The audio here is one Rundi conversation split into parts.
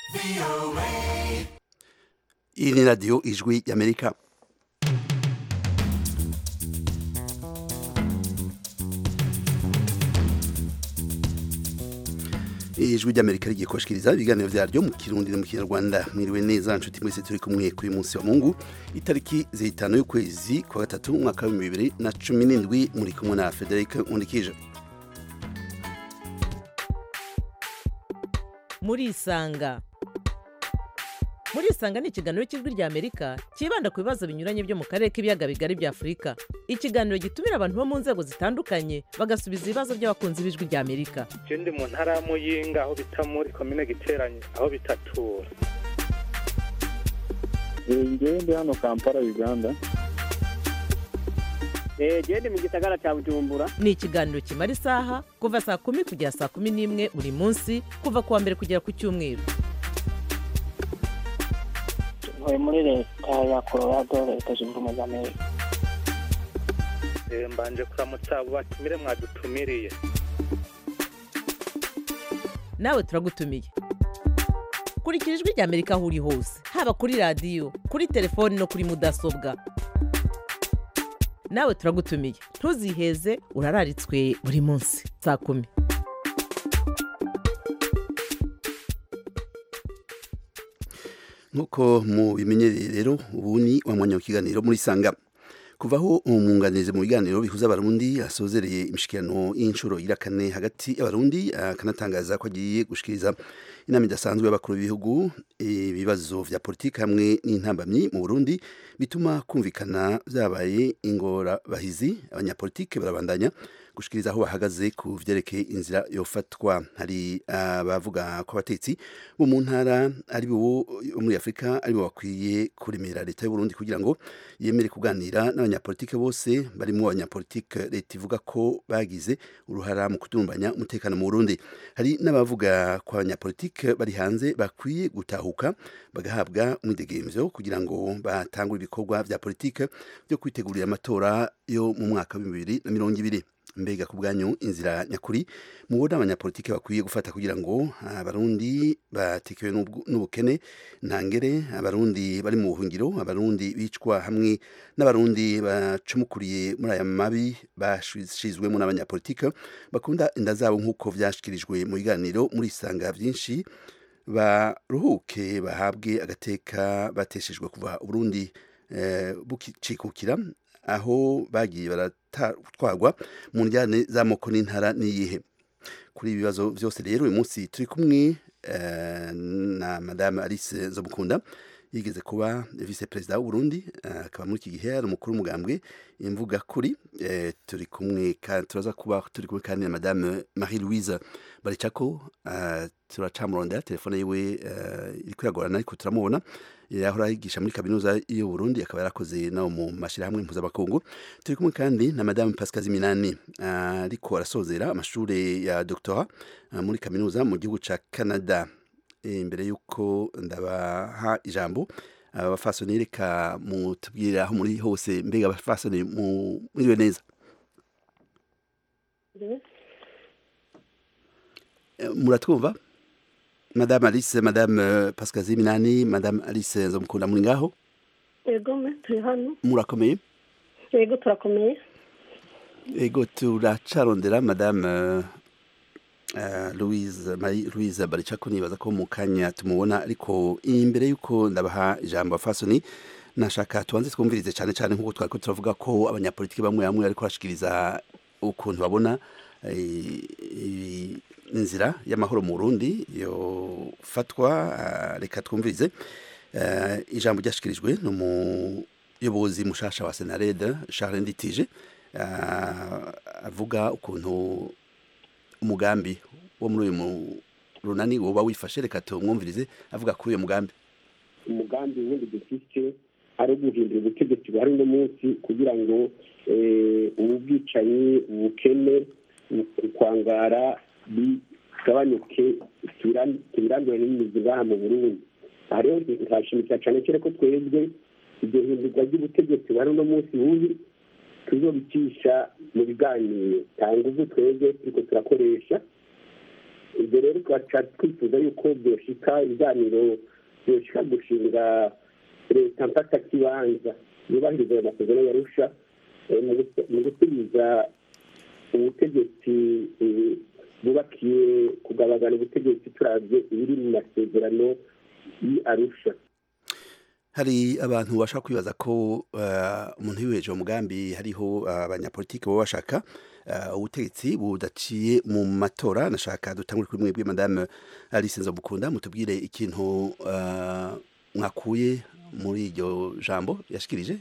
iyi ni radiyo ijwi y'amerika ijwi ry'amerika rigiye kubashikiriza ibiganiro vyaryo mu kirundi no mu kinyarwanda mwiriwe neza nshuti mwese turi kumwe kuri munsi wa mungu itariki zitanu y'ukwezi kwa gatatu umwaka wa bibiri na cumi n'indwi muri kumwe na frederic nkundikije murisanga murisanga ni ikiganiro cy'ijwi rya amerika cyibanda ku bibazo binyuranye byo mu karere k'ibiyaga bigari bya afurika ikiganiro gitumira abantu bo mu nzego zitandukanye bagasubiza ibibazo by'abakunzi b'ijwi rya amerika je ndi mu ntara ya muyinga aho bita muri komine giteranye aho bitatura ngewe ndi hano kampala uganda genda mu gisagara cya bujumbura ni ikiganiro kimara isaha kuva saa kumi kugera saa kumi n'imwe buri munsi kuva ku wa mbere kugera ku cyumweru ntuye muri leta ya colorado leta zunze ubumwe za amerika Eh, mbanje kuramutsa abo batumire mwadutumiriye nawe turagutumiye kurikira ijwi rya amerika aho uri hose haba kuri radiyo kuri telefoni no kuri mudasobwa nawe turagutumiye ntuziheze urararitswe buri munsi saa kumi nk'uko mubimenyereye rero ubu ni wa mwanya w'ikiganiro muri sanga kuva aho umwunganizi mu biganiro bihuza abarundi asozereye imishikirano y'inshuro ira kane hagati y'abarundi akanatangaza ko agiye gushikiriza inama idasanzwe y'abakuru b'ibihugu ibibazo vya politiki hamwe n'intambamyi mu burundi bituma kumvikana vyabaye ingorabahizi abanyapolitike barabandanya gushikiriza aho bahagaze ku vyerekeye inzira yofatwa hari abavuga ko abatetsi bo mu ntara ari bo muri afurika ari bo bakwiye kuremera leta y'uburundi kugira ngo yemere kuganira n'abanyapolitike bose barimo abanyapolitike leta ivuga ko bagize uruhara mu kudurumbanya umutekano mu burundi hari n'abavuga ko abanyapolitike bari hanze bakwiye gutahuka bagahabwa umwidegemvyo kugira ngo batangure ibikorwa vya politike byo kwitegurira amatora yo mu mwaka wa bibiri na mirongo ibiri mbega ku bwanyu inzira nyakuri mubona abanyapolitike bakwiye gufata kugira ngo abarundi batekewe n'ubukene ntangere abarundi bari mu buhungiro abarundi bicwa hamwe n'abarundi bacumukuriye muri aya mabi bashizwemo n'abanyapolitike bakunda inda zabo nk'uko vyashikirijwe mu biganiro muri isanga vyinshi baruhuke bahabwe agateka bateshejwe kuva uburundi eh, bukicikukira aho bagiye baratwarwa mu njyane z'amoko n'intara n'iyihe kuri ibi bibazo byose rero uyu munsi turi kumwe na madame alice nzomukunda yigeze kuba vice perezida w'uburundi akaba muri iki gihe ari umukuru w'umugambwe imvuga kuri turi kumwe turaza kuba turi kumwe kandi na madame marie louise baricako turacamurondera telefone yiwe iri kwiragorana ariko turamubona yahora yigisha muri kaminuza y'u Burundi akaba yarakoze no mu mashirahamwe mpuzamakungu turi kumwe kandi na madame Pascal Ziminani ariko arasozera amashuri ya doctorat muri kaminuza mu gihugu ca Canada imbere yuko ndabaha ijambo abafasoni reka mutubwire aho muri hose mbega abafasoni mwiriwe neza muratwumva madame alice madame pascal ziminani madame alice nzamukunda muri ngaho yego me turi hano murakomeye yego turakomeye yego turacarondera madame uh, louise marie louise baricako nibaza ko mu kanya tumubona ariko imbere y'uko ndabaha ijambo fasoni nashaka tubanze twumvirize cyane cyane nk'uko twari ko turavuga ko abanyapolitiki bamwe bamwe ariko bashikiriza ukuntu babona inzira y'amahoro mu Burundi yofatwa reka twumvirize ijambo ryashikirijwe n'umuyobozi mushasha wa Senarede Charles Nditije avuga ukuntu umugambi wo muri uyu runani woba wifashe reka tumwumvirize avuga kuri uyu mugambi umugambi wundi dufite ari uguhindura ubutegetsi buhari uno munsi kugira ngo ubu bwicanyi ubukene ukwangara bigabanyuke tubirandure n'imizi ngaha mu burundi aha rero nkashimikira cyane cyane ko twebwe iryo hindurwa ry'ubutegetsi bari uno munsi bubi tuzobicisha mu biganiro nta nguvu twebwe turiko turakoresha ibyo rero tugaca twifuza yuko byoshika ibiganiro byoshika gushinga leta mfatakibanza yubahiriza ayo masezerano yarusha eh, mu gusu- mu gusubiza ubutegetsi eh, bwubakiye kugabagana ubutegetsi turabye ibiri mu masezerano y'arusha hari abantu bashaka kwibaza ko eh, umuntu yiweje umugambi hariho eh, abanyapolitiki baba bashaka eh, ubutegetsi budaciye mu matora nashaka dutangure kuri mwebwe madame Alice Nzobukunda mutubwire ikintu eh, mwakuye muri iryo jambo yashikirije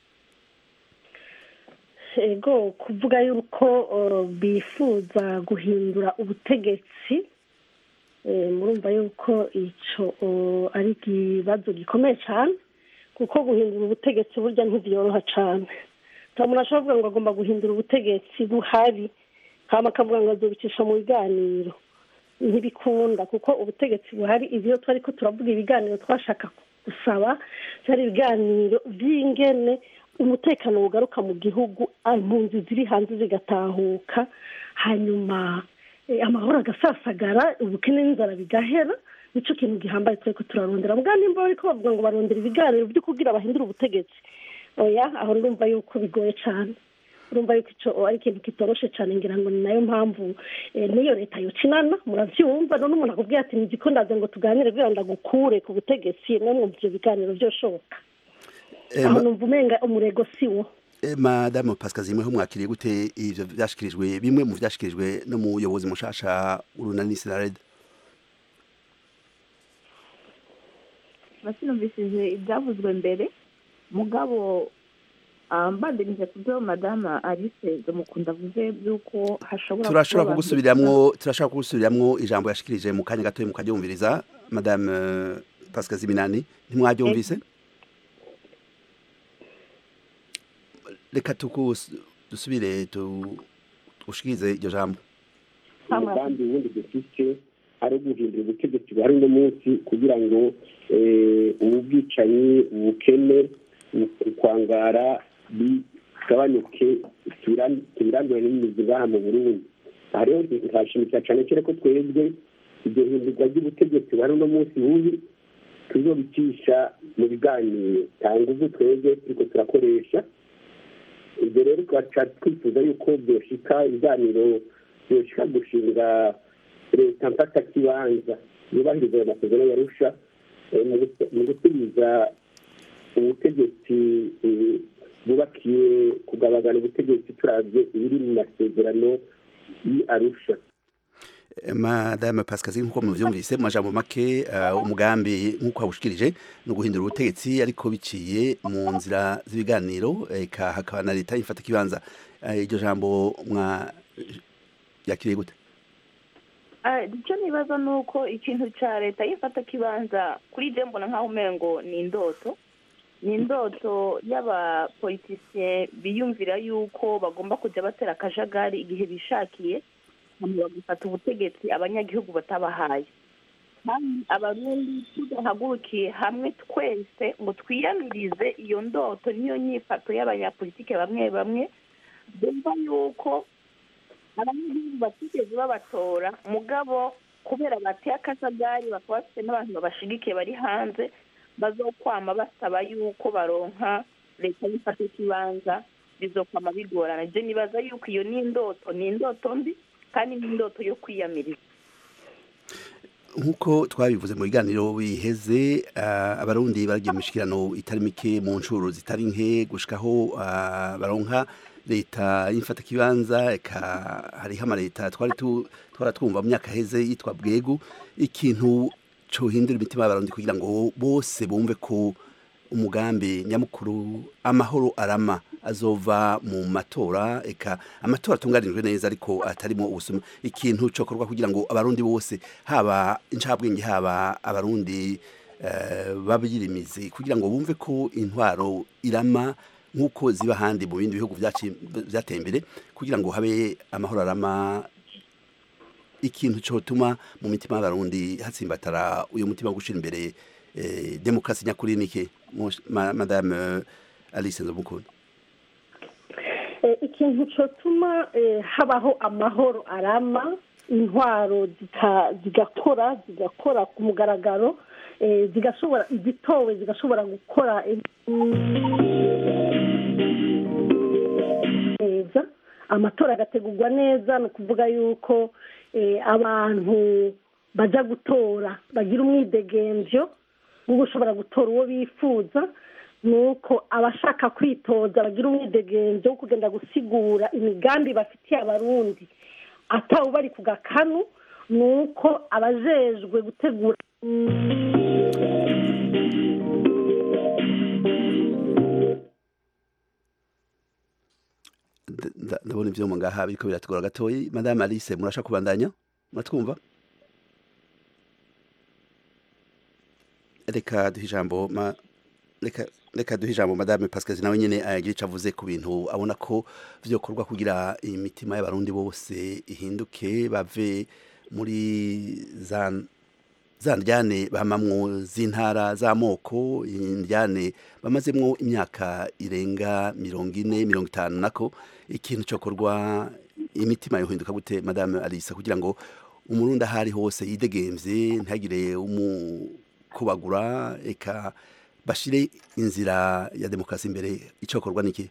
ego kuvuga yuko uh, bifuza guhindura ubutegetsi eh, murumva yuko ico uh, ari ikibazo gikomeye cyane kuko guhindura ubutegetsi burya ntibyoroha cyane nta muntu ashobora kuvuga ngo agomba guhindura ubutegetsi buhari hama akavuga ngo azobicisha mu biganiro ntibikunda kuko ubutegetsi buhari ibyo twari ko turavuga ibiganiro twashaka gusaba byari ibiganiro by'ingene umutekano ugaruka mu gihugu impunzi ziri hanze zigatahuka hanyuma eh, amahoro agasasagara ubukene n'inzara bigahera nicyo kintu gihambaye twari ko turarondera mbwa nimba bariko bavuga ngo barondera ibiganiro byo kugira bahindure ubutegetsi oya aho ndumva yuko bigoye cyane urumva yuko icyo ari ikintu kitoroshe cyane ngira ngo ni nayo mpamvu eh, n'iyo leta yocinana murabyumva none umuntu akubwira ati nzi ko ndaze ngo tuganire kugira ngo ndagukure ku butegetsi namwe ibyo biganiro byoshoboka Eh, aho ma- numva umenga umurego si wo eh, madame Pascal Zimwe ho mwakiriye gute ivyo vyashikirijwe bimwe mu vyashikirijwe no muyobozi mushasha urunani Sinarede nasinumvishije ibyavuzwe mbere mugabo ah, mbandanije ku byo madama alice mukunda avuze by'uko hashobora turashobora kuba abantu- kugusubiramwo turashobora kugusubiramwo ijambo yashikirije mu kanya gatoya mukaryumviriza madame eh, Pascal Ziminani ntimwaryumvise reka tukus- dusubire tu- tugushikirize iryo jambo umugambi wundi dufite ari uguhindura ubutegetsi buhari uno munsi kugira ngo eh, ubu bwicanyi ubukene ukwangara bigabanyuke tubiran- tubirandure n'imizi ngaha mu burundi aha rero nkashimikira cyane cyane ko twebwe iryo hindurwa ry'ubutegetsi buhari uno munsi bubi tuzobicisha mu biganiro nta nguvu twebwe turiko turakoresha ibyo rero tugaca twifuza yuko byoshika ibiganiro byoshika gushinga leta mfatakibanza yubahiriza ayo masezerano yarusha eh, mu gusu- mu gusubiza ubutegetsi eh, bwubakiye kugabagana ubutegetsi turabye ibiri mu masezerano y'arusha Eh, madame Pascal Zimwe nkuko muvyumvise mu majambo make eh, umugambi nkuko wabushikirije no guhindura ubutegetsi ariko biciye mu nzira z'ibiganiro eka hakaba na leta ifata kibanza Eh, iryo jambo mwa yakiriye gute Ah, icyo nibaza ni uko ikintu cya leta yifata kibanza kuri je mbona nk'aho umengo ni indoto ni indoto y'abapolitisiye biyumvira yuko bagomba kujya batera akajagari igihe bishakiye hanyuma bagafata ubutegetsi abanyagihugu batabahaye kandi abarundi tudahagurukiye hamwe twese ngo twiyamirize iyo ndoto niyo nyifato y'abanyapolitike bamwe bamwe bumva yuko abanyagihugu batigeze babatora mugabo kubera bateye akajagari bakaba bafite n'abantu babashigikiye bari hanze bazokwama basaba yuko baronka leta y'ifata ikibanza bizokwama bigorana je nibaza yuko iyo ni indoto ni indoto mbi kandi ni indoto yo kwiyamiriza nkuko twabivuze mu biganiro biheze uh, abarundi baragiye mu mishikirano itari mike mu ncuro zitari nke gushikaho uh, baronka leta y'imfata kibanza eka hariho amaleta twari tu- twaratwumva mu myaka heze yitwa bwegu ikintu cohindura imitima y'abarundi kugira ngo bose bumve ko umugambi nyamukuru amahoro arama azova mu matora eka amatora atunganijwe neza ariko atarimo ubusuma ikintu cokorwa kugira ngo abarundi bose haba incabwenge haba abarundi eh, babirimizi kugira ngo bumve ko intwaro irama nk'uko ziba ahandi mu bindi bihugu vyaci- vyateye imbere kugira ngo habe amahoro arama ikintu cotuma mu mitima y'abarundi hatsimbatara uyu mutima wo gushira imbere eh, demokarasi nyakuri nike Mosh- ma- madame eh, alice nzomukunda Eh, ikintu cyotuma eh, habaho amahoro arama intwaro zika- zigakora zigakora ku mugaragaro eh, zigashobora izitowe zigashobora gukora neza amatora agategurwa neza ni ukuvuga yuko eh, abantu bajya gutora bagira umwidegemvyo wo gushobora gutora uwo bifuza ni uko abashaka kwitoza bagira umwidegemvyo wo kugenda gusigura imigambi bafitiye abarundi atawe bari ku gakanu ni uko abajejwe gutegura Nda- nda- ndabona ivyuma ngaha biriko biratugora gatoyi madame alice murasha kubandanya muratwumva reka duhe ijambo ma reka reka duhe ijambo madame pascal nawe nyene agira ico avuze ku bintu abona ko vyokorwa kugira imitima y'abarundi bose ihinduke bave muri za za ndyane bamamwo z'intara z'amoko indyane bamazemwo imyaka irenga mirongo ine mirongo itanu nako ikintu cokorwa imitima yohinduka gute madame alisa kugira ngo umurundi aho ari hose yidegemvye ntagire umukubagura eka bashire inzira ya demokarasi imbere icokorwa niki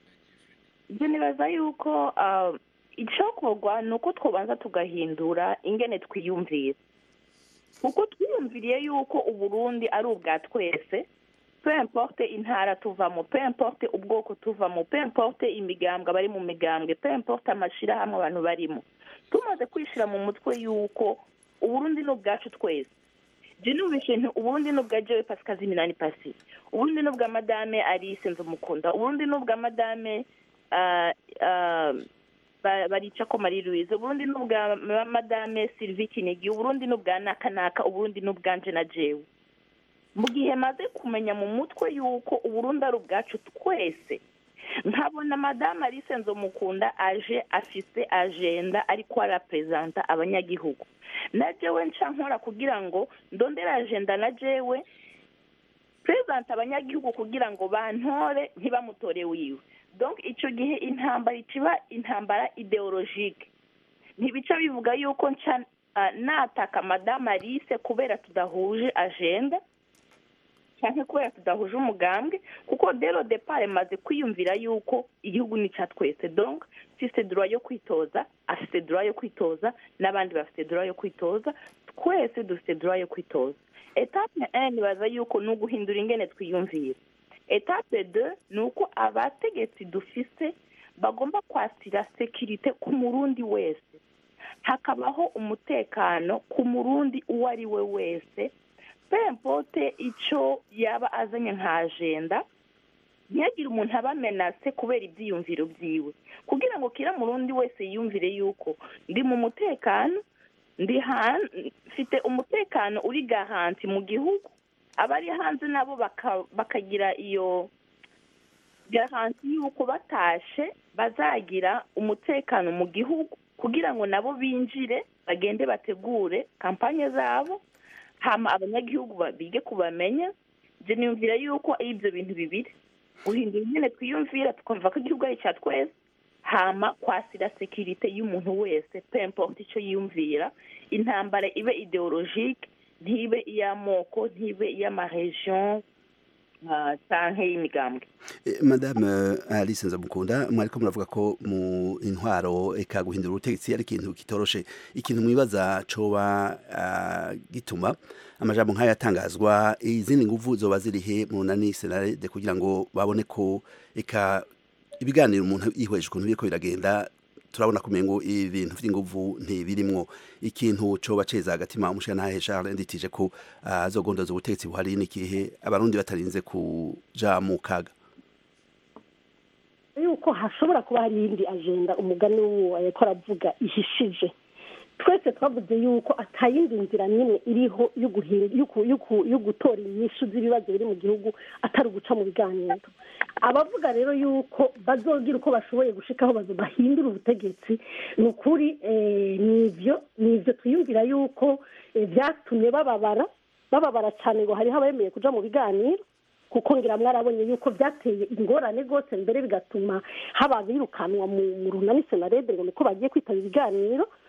ibyo nibaza yuko ah, icyokorwa ni uko twabanza tugahindura ingene twiyumvira kuko twiyumviriye yuko uburundi ari ubwa twese pe importe intara tuvamo pe importe ubwoko tuvamo pe importe imigambwe abari mu migambwe pe importe amashyirahamwe abantu barimo tumaze kwishyira mu mutwe yuko uburundi ni ubwacu twese je numvishe nti uburundi ni ubwa jewe pasikazi minani pasi uburundi ni ubwa madame alice nzumukunda uburundi ni ubwa madame ah, ah, ba- barica ko marie louise uburundi ni ubwa ma- madame sylvie kinigi uburundi ni ubwa naka naka uburundi ni ubwanje na jewe mu gihe maze kumenya mu mutwe yuko uburundi ari ubwacu twese nkabona madame alice nzomukunda aje afise agenda ariko araperezanta abanyagihugu na jewe nca nkora kugira ngo ndondere agenda na jewe perezanta abanyagihugu kugira ngo bantore ntibamutore wiwe donc icyo gihe intambara ikiba intambara ideologike ntibica bivuga yuko nca ah, nataka madame alice kubera tudahuje agenda cyangwa kubera tudahuje umugambwe kuko dero depart maze kwiyumvira yuko igihugu ni icya twese donc mfite droit yo kwitoza afite droit yo kwitoza n'abandi bafite droit yo kwitoza twese dufite droit yo kwitoza etape un nibaza yuko ni uguhindura ingene twiyumvira etape deux ni uko abategetsi dufise bagomba kwasira sekirite ku murundi wese hakabaho umutekano ku murundi uwo ari we wese pempote icyo yaba azanye nka ajenda ntiyagire umuntu aba amenase kubera ibyiyumviro byiwe kugira ngo kira murundi wese yiyumvire yuko ndi mu mutekano ndi han- mfite umutekano uri gahanti mu gihugu abari hanze nabo baka- bakagira iyo garanti yuko batashe bazagira umutekano mu gihugu kugira ngo nabo binjire bagende bategure kampanye zabo hama abanyagihugu ba- bige kubamenya je niyumvira yuko ari ibyo bintu bibiri guhindura ingene twiyumvira tukumva ko igihugu ari icya twese hama kwasira sekirite y'umuntu wese pe importe icyo yiyumvira intambara ibe ideologike ntibe iy'amoko ntibe iy'amaregion ah, canke y'imigambwe Eh, madame eh, alice nzamukunda mwariko muravuga ko mu intwaro eka guhindura ubutegetsi ari ikintu kitoroshe ikintu mwibaza coba ah, gituma amajambo nk'ayo atangazwa izindi nguvu zoba zirihe mu nani senarede kugira ngo babone ko eka ibiganiro umuntu yihweje ukuntu biriko biragenda turabona kumengo ibintu vy'inguvu ntibirimwo ikintu coba ceza agatima umushirantahe Charles nditije ko ah, azogondoza ubutegetsi buhari n'ikihe abarundi batarinze kuja mu kaga yuko hashobora kuba hari iyindi ajenda umugani w'uwo ariko aravuga ihishije twese twavuze yuko atayindi nzira n'imwe iriho yo guhi- yo ku- yo ku- yo gutora inyishu z'ibibazo biri mu gihugu atari uguca mu biganiro abavuga rero yuko bazogira uko bashoboye gushikaho bazo bahindura ubutegetsi ni ukuri eh, nivyo nivyo twiyumvira yuko eh, vyatumye bababara bababara cyane ngo hariho abemeye kuja mu biganiro kuko ngira mwarabonye yuko byateye ingorane rwose mbere bigatuma haba birukanwa mu mu runani senarede ngo niko bagiye kwitaba ibiganiro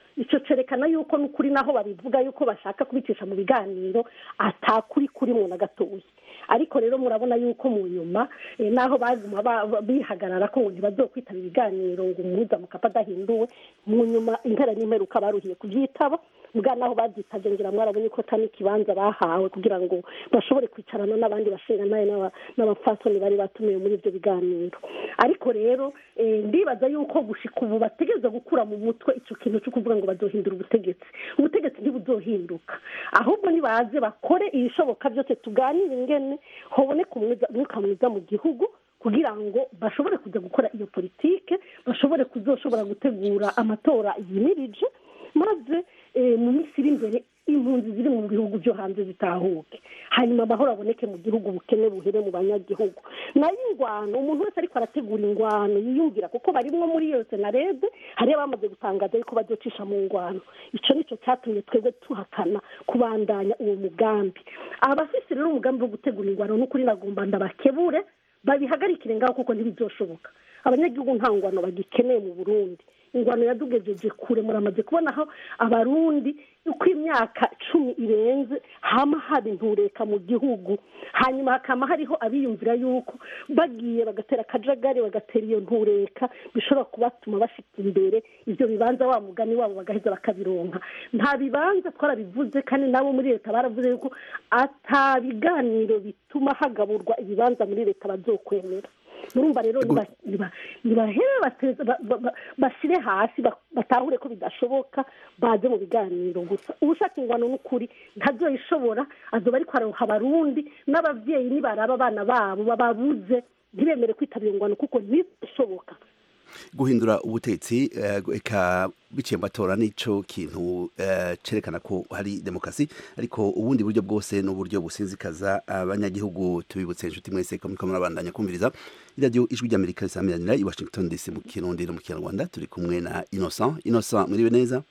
icyo cyerekana yuko n'ukuri naho babivuga yuko bashaka kubicisha mu biganiro atakuri kurimo na gatoya ariko rero murabona yuko mu nyuma eh, naho baguma ba- ba- bihagarara ko ngo ntibazokwitaba ibiganiro ngo umuhuza mukapa adahinduwe mu nyuma impera n'imperuka baruhiye kubyitaba bwa naho babyitabye ngira mwarabonye ko atari ikibanza bahawe kugira ngo bashobore kwicarana n'abandi bashingantahe n'aba- n'abapfasoni bari batumiwe muri ibyo biganiro ariko rero eh, ndibaza yuko gushika ubu bategereza gukura mu mutwe icyo kintu cyo kuvuga ngo bazohindura ubutegetsi ubutegetsi ntibuzohinduka ahubwo nibaze bakore ibishoboka byose tuganire ingene hoboneka umwiza- umwuka mwiza mu gihugu kugira ngo bashobore kujya gukora iyo politike bashobore kuzoshobora gutegura amatora yimirije maze eh, mu minsi iri imbere impunzi ziri mu bihugu byo hanze zitahuke hanyuma amahoro aboneke mu gihugu ubukene buhere mu banyagihugu nayo ingwano umuntu wese ariko arategura ingwano yiyumvira kuko barimwo muri iyo senarede hariyo abamaze gutangaza yuko bazocisha mu ngwano icyo nicyo cyatumye twebwe tuhakana kubandanya uwo mugambi abafise rero umugambi wo gutegura ingwano n'ukuri nagomba ndabakebure babihagarikire ngaho kuko ntibizoshoboka abanyagihugu nta ngwano bagikeneye mu burundi ingwano yadugejeje kure muramaze kubona aho abarundi uko imyaka cumi irenze hama haba intureka mu gihugu hanyuma hakaba hariho abiyumvira yuko bagiye bagatera akajagari bagatera iyo ntureka bishobora kubatuma bafite imbere ibyo bibanza wa mugani wabo bagaheza bakabironka nta bibanza twarabivuze kandi nabo muri leta baravuze yuko ata biganiro bituma hagaburwa ibibanza muri leta bazokwemera murumva rero niba- niba- nibahere bateze- ba- ba- ba- bashyire hasi ba- batahure ko bidashoboka baze mu biganiro gusa ushaka ingwano n'ukuri ntazoyishobora azoba ariko aroha abarundi n'ababyeyi nibaraba abana babo bababuze ntibemere kwitabira ingwano kuko ntibishoboka guhindura ubutegetsi eh, eka biciye mu matora nico kintu eh, cerekana ko hari demokarasi ariko ubundi buryo bwose n'uburyo businzikaza abanyagihugu tubibutse inshuti mwese ko muriko murabandanya kumviriza iradiyo ijwi ry'amerika risamiranira i washington dc mu kirundi no mu kinyarwanda turi kumwe na innocent innocent muriwe neza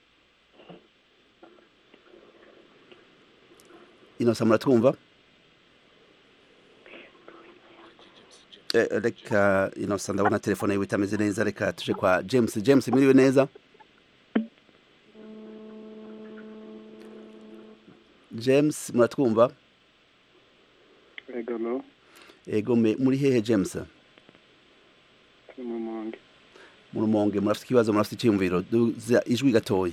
innocent muratwumva Eh, reka innocent ndabona telefone yiwe itameze neza reka tuje kwa james james mwiriwe neza james muratwumva egalo ego me muri hehe james turi mu monge mu rumonge murafite ikibazo murafite icyiyumviro duza ijwi gatoya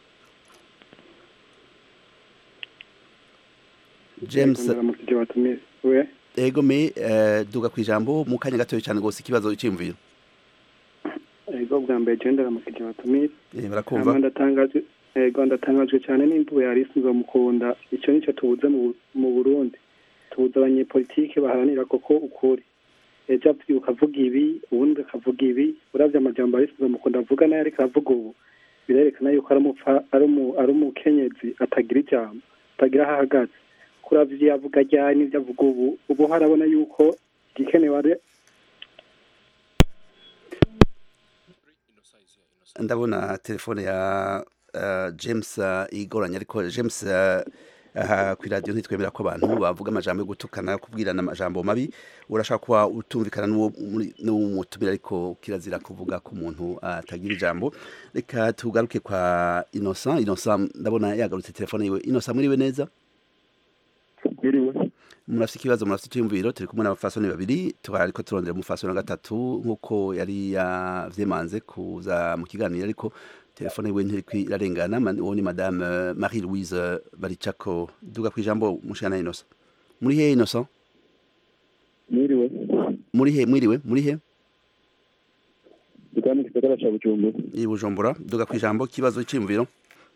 james ndaramukije batumiye we ego me eh, duga ku ijambo mu kanya gatoya cyane rwose ikibazo icyiyumviro ego bwa mbere je ndaramukije batumiye Eh, barakumva hama ndatangajwe ego ndatangajwe cyane n'imvugo yari isinzwe mukunda icyo nicyo tubuze mu- mu burundi tubuze abanyepolitike baharanira koko ukuri ejo avuga ukavuga ibi ubundi akavuga ibi uravye amajambo yari isinzwe mukunda avuga nayo ariko aravuga ubu birerekana yuko ari umupfa ari umu- ari umukenyezi atagira ijambo atagira aho ahagaze kuravye ivyo yavuga ryari n'ivyo avuga ubu ubu harabona yuko igikenewe ari ndabona telefone ya uh, james uh, igoranye ariko james uh, aha ku iradiyo ntitwemera ko abantu bavuga amajambo yo gutukana kubwirana amajambo mabi urashaka kuba utumvikana n'uwo muri- n'uwo mutumira ariko kirazira kuvuga ko umuntu atagira ijambo reka tugaruke kwa innocent innocent ndabona yagarutse telefone yiwe innocent muriwe neza biriwe murafite ikibazo murafite icyumviro turi kumwe n'abafasoni babiri ariko turondera umufasoni wa gatatu nk'uko yari yavyemanze kuza mu kiganiro ariko telefone yiwe ntiriko irarengana man- uwo ni madame eh, marie louise baricako duga ku ijambo mushana innocent muri he innocent biriwe muri he mwiriwe muri he dukaba mu gisagara ca bujumbura i bujumbura duga ku ijambo kibazo cy'imviro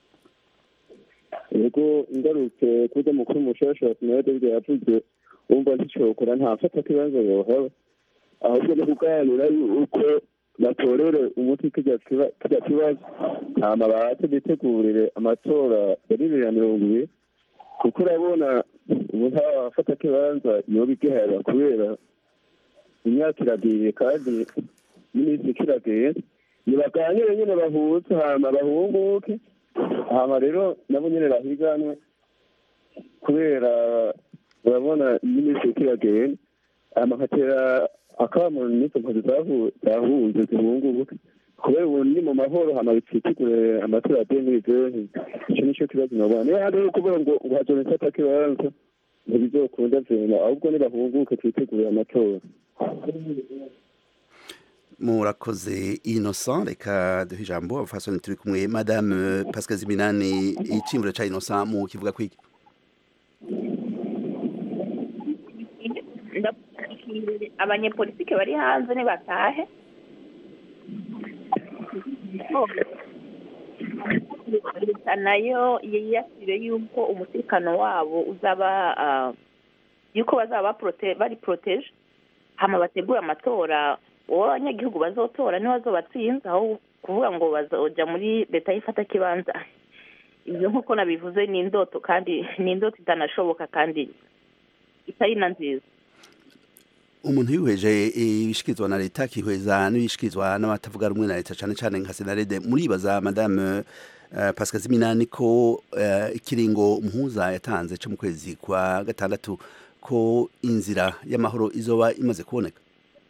yego ngarutse kuza mukuru mushasha wa sinode byo yavuze wumva nticokora ntafata kibazo yohaba ahubwo no kuganira yuko batorere umuti kirya kiba- kirya kibazo hama baze bitegurire amatora ya bibiri na mirongo ibiri kuko urabona ubu ntawafata kibanza yoba igihera kubera imyaka iragiye kandi n'iminsi ikiragiye nibaganire nyine bahuze hama bahunguke hama rero nabo nyine bahiganwe kubera urabona n'iminsi ikiragenda hama nkatera akamo n'izo mpunzi zahu- zahunze zihunguke kubera ubu ni mu mahoro hama bitsitigure amatora ya demilideni icyo nicyo kibazo nabona niyo hariho kuvuga ngo uhajone mfata kibanza ntibizokunda vyema ahubwo nibahunguke twitegurire amatora murakoze innocent reka duhe ijambo abafasoni turi kumwe madame pascal ziminani iciyumviro ca innocent mu kivuga kwiki abanyepolitike bari hanze nibatahe leta nayo yiyasire yuko umutekano wabo uzaba ah, yuko bazaba baprote- bari protege hama bategura amatora uwo abanyagihugu bazotora niwe bazobatsinze aho kuvuga ngo bazoja muri leta y'ifata kibanza ibyo nk'uko nabivuze ni indoto kandi ni indoto itanashoboka kandi itari na nziza umuntu yihweje ibishikirizwa na leta akihweza n'ibishikirizwa n'abatavuga rumwe na leta cane cane nka senarede muribaza madame uh, pascal ziminani ko uh, ikiringo umuhuza yatanze co mu kwezi kwa gatandatu ko inzira y'amahoro izoba imaze kuboneka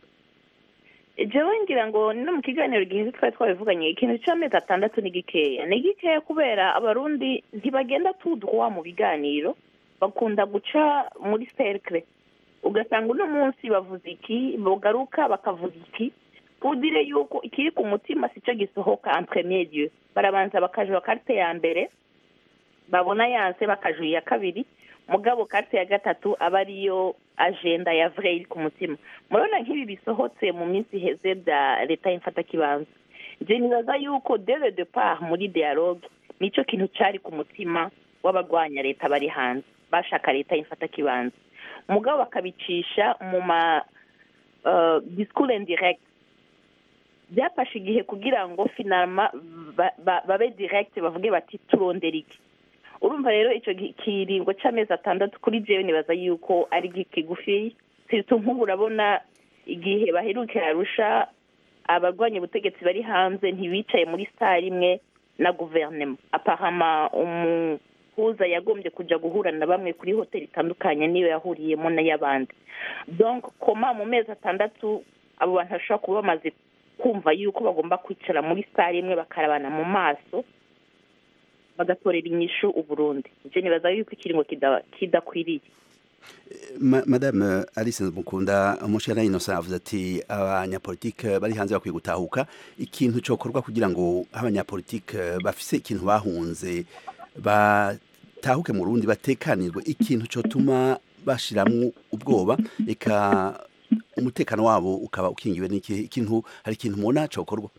jewe ngira ngo no mu kiganiro gihize twari twabivuganye ikintu cy'amezi atandatu ni gikeya ni gikeya kubera abarundi ntibagenda tudwa mu biganiro bakunda guca muri cercle ugasanga uno munsi bavuze iki bogaruka bakavuga iki udire yuko ikiri ku mutima sico gisohoka en premier lieu barabanza bakajura karte ya mbere babona yanse bakajura iya kabiri mugabo karte ya gatatu aba ariyo agenda ya vrai iri ku mutima murabona nk'ibi bisohotse mu minsi iheze bya leta y'imfatakibanza nje nibaza yuko dès le départ muri dialogue nico kintu cari ku mutima w'abagwanya leta bari hanze bashaka leta y'imfatakibanza mugabo bakabicisha mu ma uh, discours indirect byafashe igihe kugira ngo finalma ba- ba- babe direct bavuge bati turondera iki urumva rero icyo gi- kiringo cy'amezi atandatu kuri jewe nibaza yuko ari gi- kigufi sirtu nk'ubu urabona igihe baherukira arusha abarwanya ubutegetsi bari hanze ntibicaye muri sare imwe na guverinoma apahama umuhuza yagombye kuja guhura na bamwe kuri hoteli itandukanye niyo yahuriyemo n'ay'abandi donc koma mu mezi atandatu abo bantu bashobora kuba bamaze kumva yuko bagomba kwicara muri sare imwe bakarabana mu maso bagatorera inyishu uburundi ivyo nibaza yuko ikiringo kida- kidakwiriye Ma- madame alice mukunda umushana innocent avuze ati abanyapolitike bari hanze bakwiye gutahuka ikintu cokorwa kugira ngo abanyapolitike bafise ikintu bahunze batahuke mu rundi batekanirwe ikintu cotuma bashiramwo ubwoba eka umutekano wabo ukaba ukingiwe n'iki ikintu hari ikintu mubona cokorwa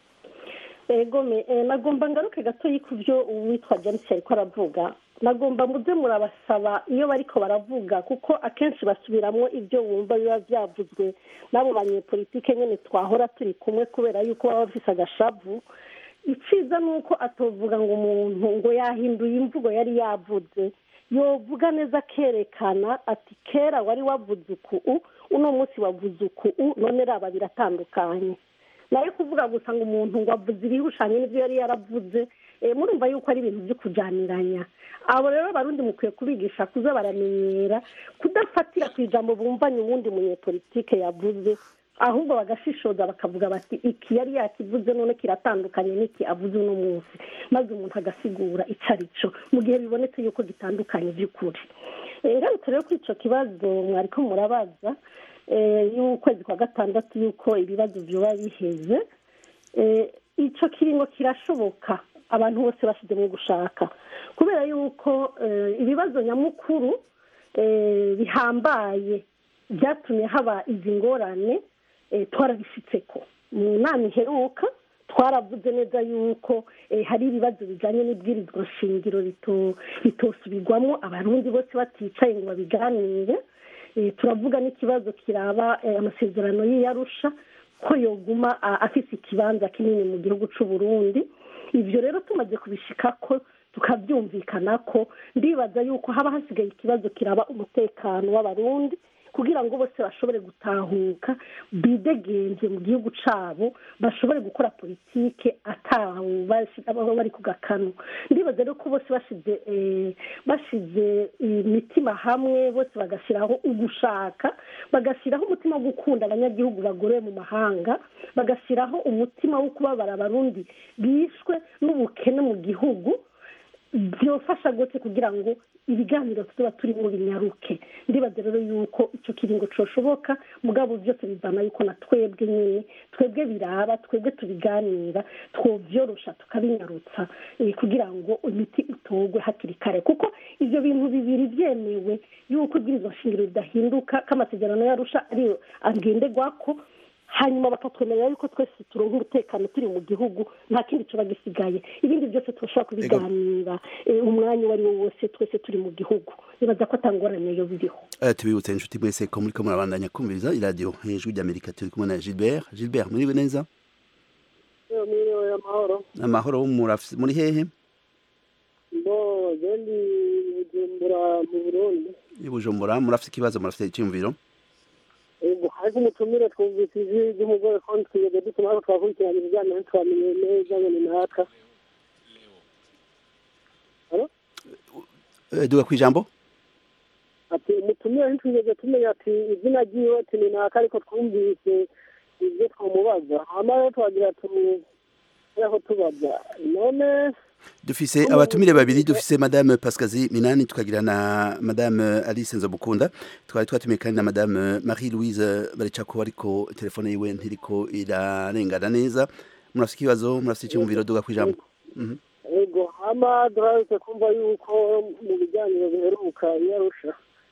ego me eh, nagomba ngaruke gatoyi ku byo uwitwa james yariko aravuga nagomba muze murabasaba iyo bariko baravuga kuko akenshi basubiramwo ibyo wumva biba vyavuzwe n'abo banyepolitike nyene twahora turi kumwe kubera yuko baba bafise agashavu iciza ni uko atovuga ngo umuntu ngo yahinduye imvugo yari yavuze yovuga neza akerekana ati kera wari wavuze uku uno munsi wavuze uku none raba biratandukanye nawe kuvuga gusa ngo umuntu ngo avuze ibihushanye n'ibyo yari yaravuze eh, murumva yuko ari ibintu byo kujaniranya abo rero abarundi mukwiye kubigisha kuza baramenyera kudafatira ku ijambo bumvanye uwundi munyepolitike yavuze ahubwo bagashishoza bakavuga bati iki yari yakivuze none kiratandukanye n'iki avuze uno munsi maze umuntu agasigura icyo ari cyo mu gihe bibonetse yuko gitandukanye by'ukuri Eh, ngarutse rero kuri icyo kibazo mwariko murabaza eh, y'ukwezi kwa gatandatu yuko ibibazo byoba biheze Eh, ico kiringo kirashoboka abantu bose bashizemo gushaka kubera yuko eh, ibibazo nyamukuru eh, bihambaye byatumye haba izi ngorane eh, twarabishitseko mu nama iheruka twaravuze neza yuko eh, hari ibibazo bijanye n'ibwirizwa shingiro rito- ritosubirwamo abarundi bose baticaye ngo babiganire Eh, turavuga n'ikibazo kiraba eh, amasezerano y'iyarusha ko yoguma a- afise ikibanza kinini mu gihugu c'u Burundi ivyo rero tumaze kubishikako tukavyumvikana ko ndibaza yuko haba hasigaye ikibazo kiraba umutekano w'abarundi kugira ngo bose bashobore gutahuka bidegenze mu gihugu cyabo bashobore gukora politike atawe baba bari ku gakanu ndibaza rero ko bose bashyize bashyize imitima hamwe bose bagashyiraho ugushaka bagashyiraho umutima wo gukunda abanyagihugu bagorewe mu mahanga bagashyiraho umutima wo kubabara abarundi bishwe n'ubukene mu gihugu byofasha gute kugira ngo ibiganiro tuba turimo binyaruke ndibaza rero yuko icyo kiringo cyoshoboka mugabo byose bivana yuko na twebwe nyine twebwe biraba twebwe tubiganira twobyorosha tukabinyarutsa kugira ngo imiti itogwe hakiri kare kuko ibyo bintu bibiri byemewe yuko ibwirizwa shingiro ridahinduka k'amasezerano yarusha ariyo agenderwako hanyuma bakatwemerera yuko twese turonka umutekano turi mu gihugu nta kindi tuba gisigaye ibindi byose turashobora kubiganira umwanya uwo ari wo wose twese turi mu gihugu nibaza ko atangorane yo biriho tubibutse inshuti mwese ko muri ko murabandanya kumviriza iradiyo hejuru ry'amerika turi kumwe na gilbert gilbert muriwe neza mwiriwe amahoro amahoro muri hehe bo gendi bujumbura mu burundi i bujumbura murafite ikibazo murafite icyumviro ego ariko umutumire twumvise ijwi ry'umugore ko twigeze dutuma ariko twakurikirana ibiganiro ntitwamenye neza ngo ni naka duga ku ijambo ati umutumire ntitwigeze tumenya ati izina ryiwe ati ni naka ariko twumvise ibyo twamubaza hama rero twagira tumureho tubaza none dufise abatumire babiri dufise madame pascazi minani tukagira na madame alice nzobukunda twari twatumiye kandi na madame marie louise baricako ariko telefone yiwe ntiriko irarengana neza murafise ikibazo murafise icyumviro duga ku ijambo ego hama duharutse kumva yuko mu biganiro biheruka iyo arusha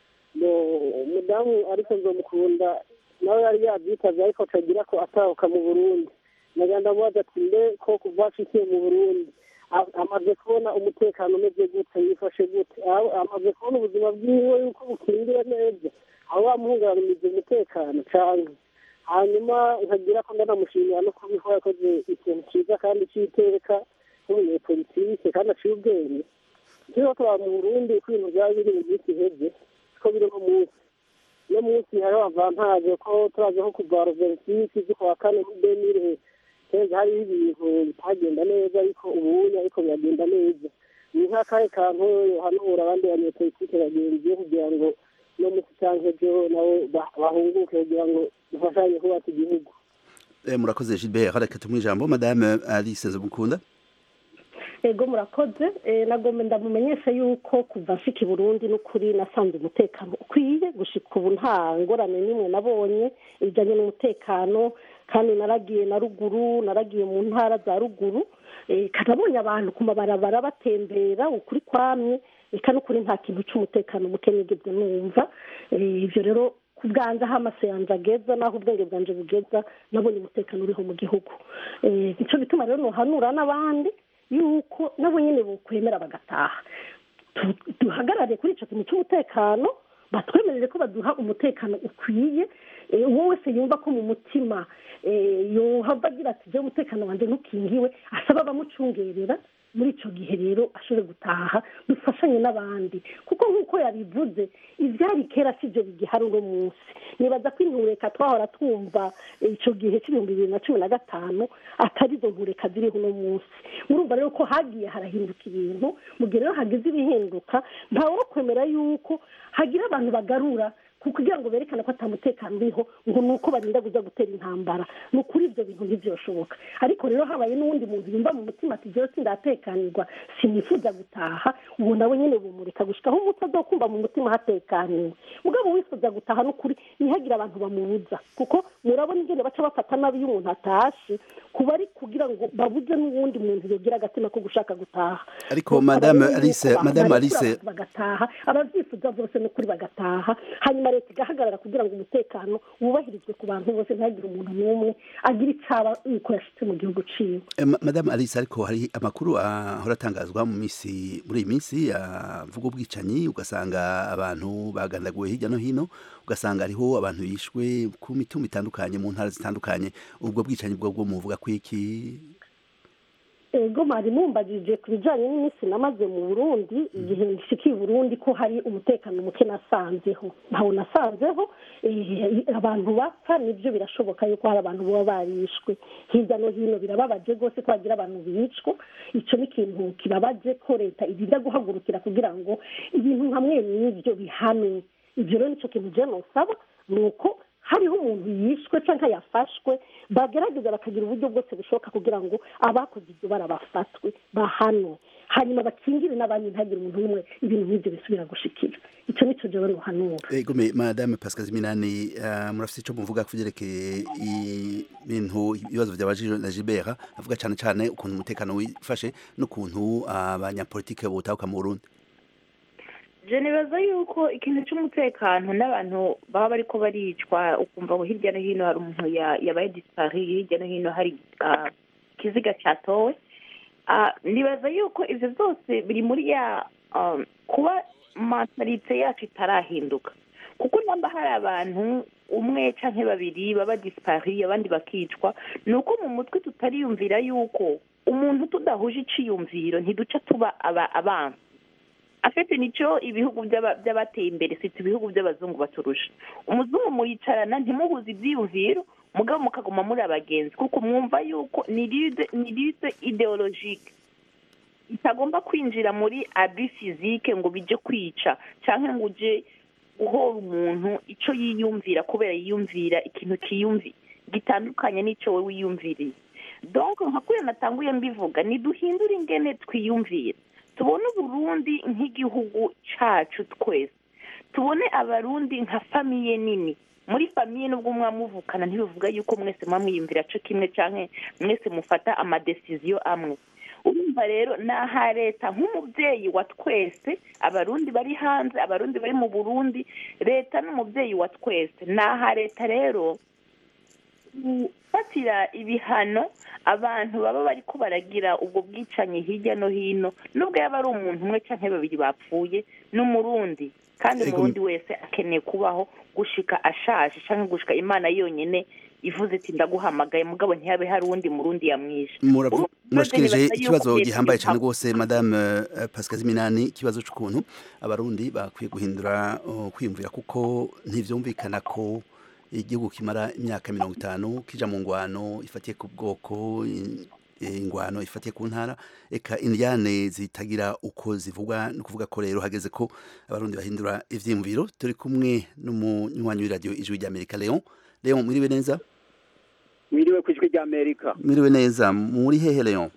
umudamu ariko nzomukunda nawe yari yabyitavye ariko atagira ko atahuka mu burundi naganda mubaza ati mbe ko kuva ashikiye mu burundi amaze kubona umutekano umeze gute yifashe gute amaze kubona ubuzima bwiwe yuko bukingiwe neza aho bamuhungabanije umutekano cyane hanyuma nkagira ko ndanamushimira no kubiho yakoze ikintu cyiza kandi cy'iteka nk'umunyepolitike kandi aciye ubwenge turiho tuba mu burundi uko ibintu byaba biri mu minsi iheze ko biri no munsi no munsi hariho avantaje ko turazi nko kuva roveritisi z'ukwa kane muri demire keza hariho ibintu bitagenda neza ariko ubunya ariko biragenda neza ni nk'akahe kantu hanura abandi banyepolitike bagenzi kugira ngo no munsi cyangwa ejo nabo bahunguke kugira ngo dufashanye kubaka igihugu murakoze gilbert reka tumuhe ijambo madame alice nzobukunda ego murakoze nagomba ndamumenyesha yuko kuva nshika i burundi n'ukuri nasanze umutekano ukwiye gushika ubu nta ngorane n'imwe nabonye ibijyanye n'umutekano kandi naragiye na ruguru naragiye mu ntara za ruguru kanabonye abantu ku mabarabara batembera ukuri kwamye reka n'ukuri nta kintu cy'umutekano muke nigeze numva ibyo rero ku bwanjye aho amaso yanjye ageza n'aho ubwenge bwanjye bugeza nabonye umutekano uriho mu gihugu nicyo bituma rero nuhanura n'abandi yuko nabo nyine bukwemera bagataha duhagarare kuri icyo kintu cy'umutekano batwemerere ko baduha umutekano ukwiye uwo wese yumva ko mu mutima yohava agira ati jya umutekano wanjye ntukingiwe asaba abamucungerera muri icyo gihe rero ashobore gutaha dufashanye n'abandi kuko nk'uko yabivuze ibyari kera si byo bigihari uno munsi nibaza ko intureka twahora twumva icyo gihe cy'ibihumbi bibiri na cumi na gatanu atari izo ntureka ziriho uno munsi murumva rero ko hagiye harahinduka ibintu mu gihe rero hagize ibihinduka ntawe kwemera yuko hagira abantu bagarura kugira ngo berekane ko atamutekano uriho ngo ni uko barinda kujya gutera intambara ni ukuri ibyo bintu ntibyoshoboka ariko rero habaye n'uwundi muntu yumva mu mutima ati jyewe sindatekanirwa sinifuza gutaha ubu nawe nyine bumureka gushyika aho umuco kumva mu mutima hatekaniwe mugabo wifuza gutaha n'ukuri ntihagire abantu bamubuza kuko murabona ingene baca bafata nabi iyo umuntu atashe kuba ari kugira ngo babuze n'uwundi muntu yogira agatima ko gushaka gutaha ariko madame alice madame alice bagataha ababyifuza bose n'ukuri bagataha hanyuma leta igahagarara kugira ngo umutekano wubahirizwe ku bantu bose ntihagire umuntu n'umwe agira icaba yuko yashitse mu gihugu ciwe madame alice ariko hari amakuru ahora atangazwa mu minsi muri iyi minsi avuga ubwicanyi ugasanga abantu bagandaguwe hirya no hino ugasanga hariho abantu bishwe ku mitumba itandukanye mu ntara zitandukanye ubwo bwicanyi bwo bwo muvuga ko iki ego mwari mumbajije ku bijyanye n'iminsi namaze mu burundi igihe nshikiye i burundi ko hari umutekano muke nasanzeho ntawo nasanzeho eh, abantu bapfa nibyo birashoboka yuko hari abantu baba barishwe hirya no hino birababaje rwose ko hagira abantu bicwa icyo ni ikintu kibabaje ko leta irinda guhagurukira kugira ngo ibintu nka mwe n'ibyo bihanwe ibyo rero nicyo kintu je nosaba ni uko hariho umuntu yishwe cyangwa yafashwe bagerageza bakagira uburyo bwose bushoboka kugira ngo abakoze ibyo bara bafatwe bahanwe hanyuma bakingire n'abandi ntihagire umuntu n'umwe ibintu nk'ibyo bisubira gushikira icyo nicyo jewe nuhanura egome madame pascal minani uh, murafite icyo muvuga ku byerekeye ibintu ibibazo byabajijwe na gilbert avuga cyane cyane ukuntu umutekano wifashe n'ukuntu abanyapolitike botahuka mu burundi je nibaza yuko ikintu cy'umutekano n'abantu baba bariko baricwa ukumva ngo hirya no hino hari umuntu ya- yabaye disipari hirya no hino hari ah, ikiziga cyatowe Ah, nibaza yuko ivyo byose biri muri ya um, kuba mentalite yacu itarahinduka kuko namba hari abantu umwe canke babiri baba disipari abandi bakicwa ni uko mu mutwe tutariyumvira yuko umuntu tudahuje iciyumviro ntiduca tuba aba abansi afite nicyo ibihugu by'aba- by'abateye imbere sita ibihugu by'abazungu baturusha umuzungu muyicarana ntimuhuze ibyiyumviro mugabo mukaguma muri abagenzi kuko mwumva yuko ni ride ni ride ideologike itagomba kwinjira muri abi fizike ngo bijye kwica cyangwa ngo uje guhora umuntu icyo yiyumvira kubera yiyumvira ikintu kiyumvi gitandukanye n'icyo we wiyumviriye donc nka kuriya natanguye mbivuga niduhindure ingene twiyumvira tubone uburundi nk'igihugu cyacu twese tubone abarundi nka famiye nini muri famiye nubwo mwamuvukana ntibivuga yuko mwese muba mwiyumvira cyo kimwe cyangwa mwese mufata amadesiziyo amwe urumva rero ni aha leta nk'umubyeyi wa twese abarundi bari hanze abarundi bari mu burundi leta n'umubyeyi wa twese ni aha leta rero gufatira ibihano abantu baba bari ko baragira ubwo bwicanyi hirya no hino nubwo yaba ari umuntu umwe cyangwa babiri bapfuye n'umurundi kandi Ego- umurundi wese akeneye kubaho gushika ashaje cyangwa gushika imana yonyine ivuze iti ndaguhamagaye mugabo ntihabe hari uwundi murundi yamwishe Muravu- Ubu- murashikirije nibaza yuko ikibazo leta gihambaye cyane ibiha- rwose madame uh, pascal minani ikibazo cy'ukuntu abarundi bakwiye guhindura uh, kwiyumvira kuko ntivyumvikana ko igihugu kimara imyaka mirongo itanu kija mu ngwano ifatiye ku bwoko in- ingwano ifatiye ku ntara eka indyane zitagira uko zivugwa ni ukuvuga ko rero hageze ko abarundi bahindura ivyiyumviro turi kumwe n'umunywanyi w'iradiyo ijwi ry'amerika leon leon mwiriwe neza mwiriwe ku ijwi ry'amerika mwiriwe neza muri hehe leon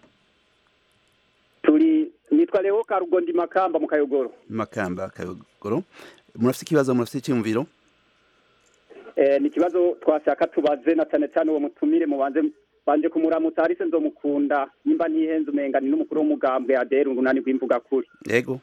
turi nitwa leo karugondi makamba mu kayogoro makamba kayogoro murafite ikibazo murafite icyumviro eh, ni ikibazo twashaka tubaze na cyane cyane uwo mutumire mubanze banje kumuramutsa harise nzomukunda nimba ntihenze umenga ni n'umukuru w'umugambwe adera urunani rw'imvuga kuri yego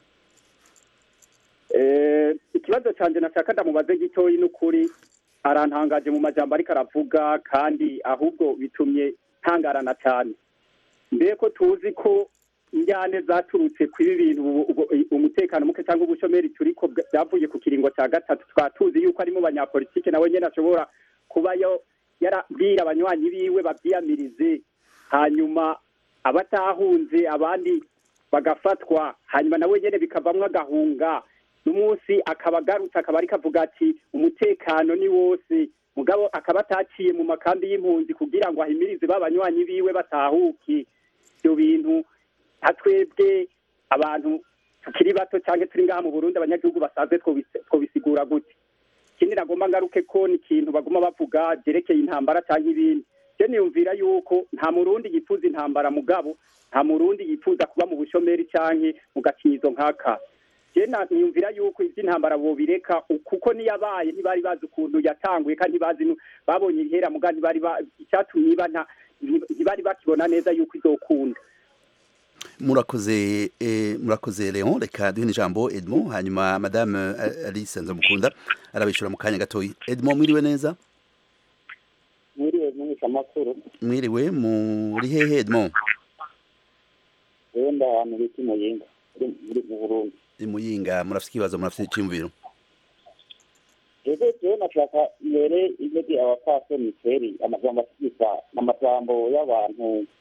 Eh, ikibazo canje nashaka ndamubaze gitoyi n'ukuri arantangaje mu majambo ariko aravuga kandi ahubwo bitumye ntangarana cyane mbe ko tuzi ko injyane zaturutse kuri ibi bintu ubu- ubu- umutekano muke cyangwa ubushomeri turiko bwa- byavuye ku kiringo cya gatatu twaba tuzi yuko ari mu banyapolitike nawe nyine ashobora kuba yo yarabwira abanywanyi biwe babyiyamirize hanyuma abatahunze abandi bagafatwa hanyuma nawe nyine bikavamwo agahunga n'umunsi akaba agarutse akaba ariko avuga ati umutekano ni wose mugabo akaba ataciye mu makambi y'impunzi kugira ngo ahimirize b'abanywanyi biwe batahuke ibyo bintu nka twebwe abantu tukiri bato cyangwa turi ngaha mu burundi abanyagihugu basanzwe twobise- twobisigura gute ikindi nagomba ngaruke ko ni ikintu baguma bavuga byerekeye intambara cyangwa ibindi je niyumvira yuko nta murundi yifuza intambara mugabo nta murundi yifuza kuba mu bushomeri canke mu gakinyizo nk'aka je na- niyumvira yuko ivy'intambara bobireka u- kuko niyabaye ntibari bazi ukuntu yatanguye kandi ntibazi nu- babonye ihera muga ntibari ba- icatumye iba nta- nti- ntibari bakibona neza yuko izokunda murakoze eh, murakoze leon reka duhe ijambo edmond hanyuma madame eh, alice nzamukunda arabishura mu kanya gatoya edmond mwiriwe neza mwiriwe menyesha amakuru mwiriwe muri hehe edmond wenda ahantu bita imuyinga uri muri mu burundi imuyinga murafite ikibazo murafite icyumviro rero jewe nashaka mbere imeze abapfasoni kweri amajambo asigika n'amajambo y'abantu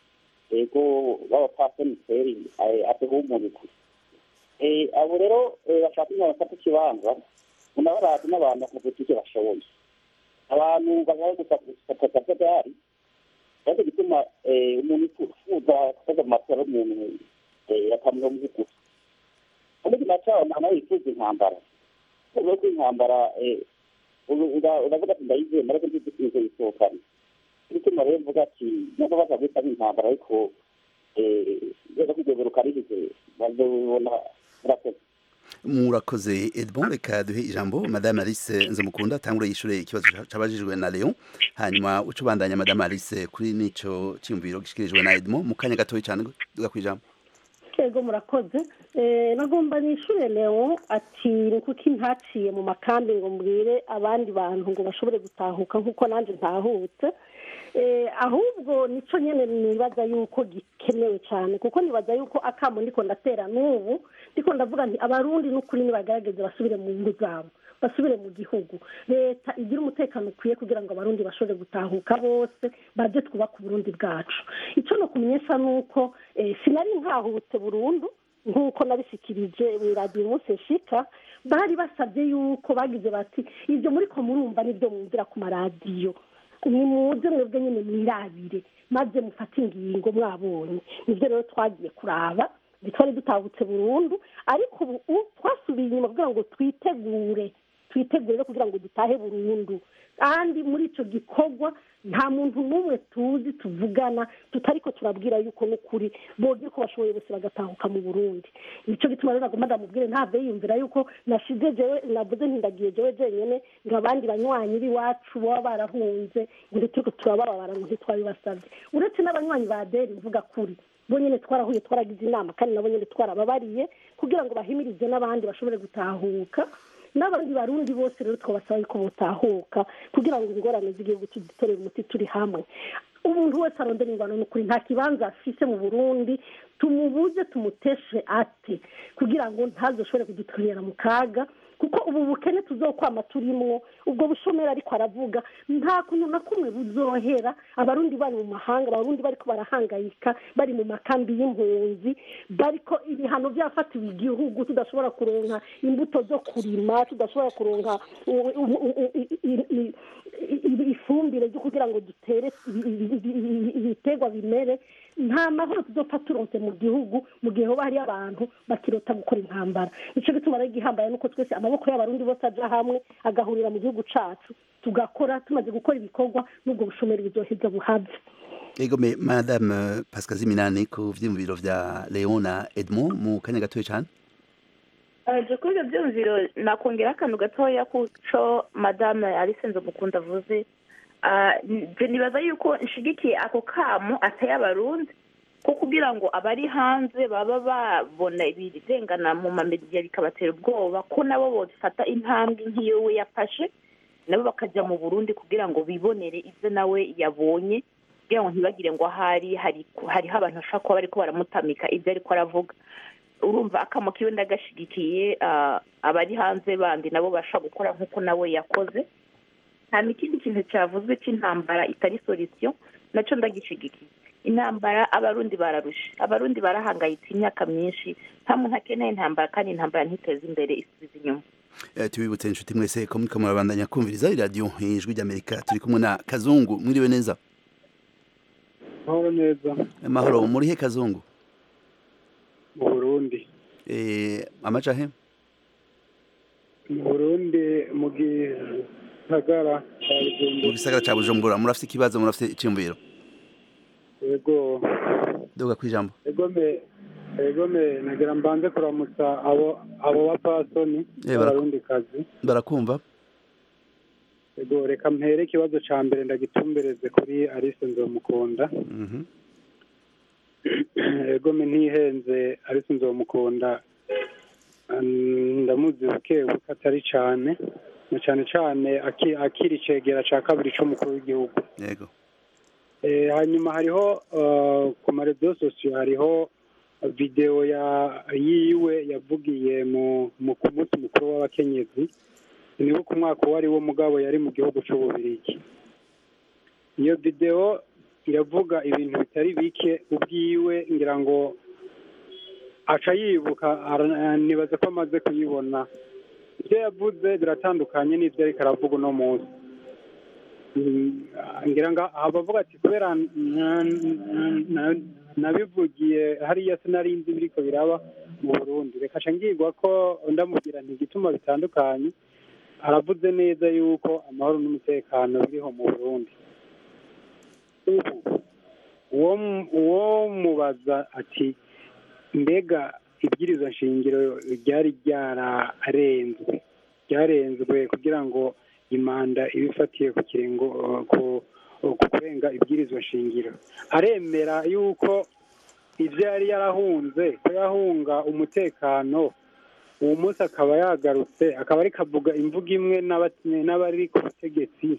ego b'abapasoni kweri aduhumuriza abo rero bashaka kugira bafate ikibanza unabarazi n'abantu bakavuga ivyo bashoboye abantu bashaka gufata akajagari ariko gituma umuntu yifuza kukoza mu matora y'umuntu akamuha mu gusa kandi kinacaho nta yifuza intambara kuvuga ko intambara uravuga ati ndayizeye ariko ntizikunze yisohokana bituma rero mvuga ati nubwo bazabita nk'intambara ariko rero kugeza rukarihize bazobona murakoze murakoze edmond reka duhe ijambo madame alice nzamukunda tangure yishure ikibazo cabajijwe na leon hanyuma uca ubandanya madame alice kuri nico cyiyumviro gishikirijwe na edmond mu kanya gatoya cyane duga kwijambo yego murakoze nagomba nishure leo ati ni kuki ntaciye mu makambi ngo mbwire abandi bantu ngo bashobore gutahuka nk'uko nanjye ntahutse ahubwo nico nyene nibaza yuko gikenewe cyane kuko nibaza yuko akamo ndiko ndatera n'ubu ndiko ndavuga nti abarundi n'ukuri nibagerageze basubire mu ngo zabo basubire mu gihugu leta igira umutekano ukwiye kugira ngo abarundi bashobore gutahuka bose baje twubaka uburundi bwacu icyo no kumenyesha ni uko sinari nkahutse burundu nk'uko nabishikirije wiradiyo umunsi nshika bari basabye yuko bagize bati ibyo muri ko murumva nibyo mwumvira ku maradiyo ni muze mwebwe nyine mwirabire maze mufate ingingo mwabonye nibyo rero twagiye kuraba ntitwari dutahutse burundu ariko ubu twasubiye inyuma kugira ngo twitegure twitegure kugira ngo dutahe burundu kandi muri icyo gikorwa nta muntu n'umwe tuzi tuvugana tutariko turabwira yuko n'ukuri boge ko bashoboye bose bagatahuka mu burundi nicyo gituma rero nagomba ndamubwire ntave yumvira yuko nashize jewe navuze ntindagiye jewe jenyene ngo abandi banywanyi b'iwacu baba barahunze ngo ntituriko turabababara ngo ntitwabibasabye uretse n'abanywanyi ba deri mvuga kuri bo nyine twarahuye twaragize inama kandi nabo nyine twarababariye kugira ngo bahimirize n'abandi bashobore gutahuka n'abandi barundi bose rero twabasaba yuko butahuka kugira ngo ingorane z'igihugu tuzitorere umuti turi hamwe umuntu wese arondera ingwano ni ukuri nta kibanza afise mu burundi tumubuze tumuteshe ate kugira ngo ntazoshobore kudutorera mu kaga kuko ubu bukene tuzokwama turimwo ubwo bushomeri ariko aravuga nta kuntu na kumwe buzohera abarundi bari mu mahanga abarundi bariko barahangayika bari mu makambi y'impunzi bariko ibihano byafatiwe igihugu tudashobora kuronka imbuto zo kurima tudashobora kuronka ifumbire ryo kugira ngo dutere ibiterwa bimere nta mahoro tuzopfa turonse mu gihugu mu gihe hoba hariyo abantu bakirota gukora intambara nicyo gituma rero igihambaye nuko twese amaboko y'abarundi bose aja hamwe agahurira mu gihugu cacu tugakora tumaze gukora ibikorwa n'ubwo bushomeri buzoheza buhave egome madame pascal ziminani ku vyiyumviro vya leon na edmond mu kanya gatoya cane je kuri ibyo byumviro nakongera akantu gatoya kuco madame alice nzomukunda avuze nibaza yuko nshigikiye ako kamo ateye abarundi ko kugira ngo abari hanze baba babona ibirengana mu mamediya bikabatera ubwoba ko nabo bafata intambwe nk'iyo we yafashe nabo bakajya mu burundi kugira ngo bibonere ibyo nawe yabonye kugira ngo ntibagire ngo ahari hariho abantu bashobora kuba bariko baramutamika ibyo ariko aravuga urumva akamo kiwe ndagashigikiye abari hanze bandi nabo bashobora gukora nk'uko nawe yakoze nta n'ikindi kintu cyavuzwe cy'intambara itari solisiyo nacyo ndagishigikiye intambara abarundi bararusha abarundi barahangayitse imyaka myinshi nta muntu akeneye intambara kandi intambara ntiteze imbere isubiza inyuma tubibutse inshuti mwese ko muriko murabandanya kumviriza iradiyo ijwi ry'amerika turi kumwe na kazungu mwiriwe neza mahoro neza amahoro murihe kazungu mu burundi amaja he mu burundi mu gisagara cya bujumbura mu gisagara ca bujumbura murafite ikibazo murafite iciyumviro yego duga kwijambo egome egome nagira mbanze kuramutsa abo abo bapasoni abarundi kazi barakumva yego reka mpere ikibazo ca mbere ndagitumbereze kuri Alice Nzomukunda egome ntihenze Alice Nzomukunda ndamuzi buke buke atari cane na cane cane akiri icegera ca kabiri c'umukuru w'igihugu yego hanyuma hariho ku marezo sosiyo hariho videwo yiwe yavugiye mu ku munsi mukuru w'abakenyezi niwo ku mwaka uwo ari wo mugabo yari mu gihugu cy'ububirigi iyo videwo iravuga ibintu bitari bike ubwiwe ngira ngo aca yibuka ara- nibaza ko amaze kuyibona ibyo yavuze biratandukanye n'ibyo ariko aravuga uno munsi Mm, ngira ngo abavuga ati kubera na- na- na- nabivugiye hariya sinari nzi biriko biraba mu burundi reka nca ngirwa ko ndamubwira nti igituma bitandukanye aravuze neza yuko amahoro n'umutekano biriho mu burundi ubu uwo mu- uwo mubaza ati mbega ibwirizwa nshingiro ryari ryararenzwe ryarenzwe kugira ngo imanda iba ifatiye ku kirengo uh, ku ku kurenga ibwirizwa nshingiro aremera yuko ibyo yari yarahunze ko yahunga umutekano uwo munsi akaba yagarutse akaba ariko avuga imvugo imwe n'aba- n'abari ku butegetsi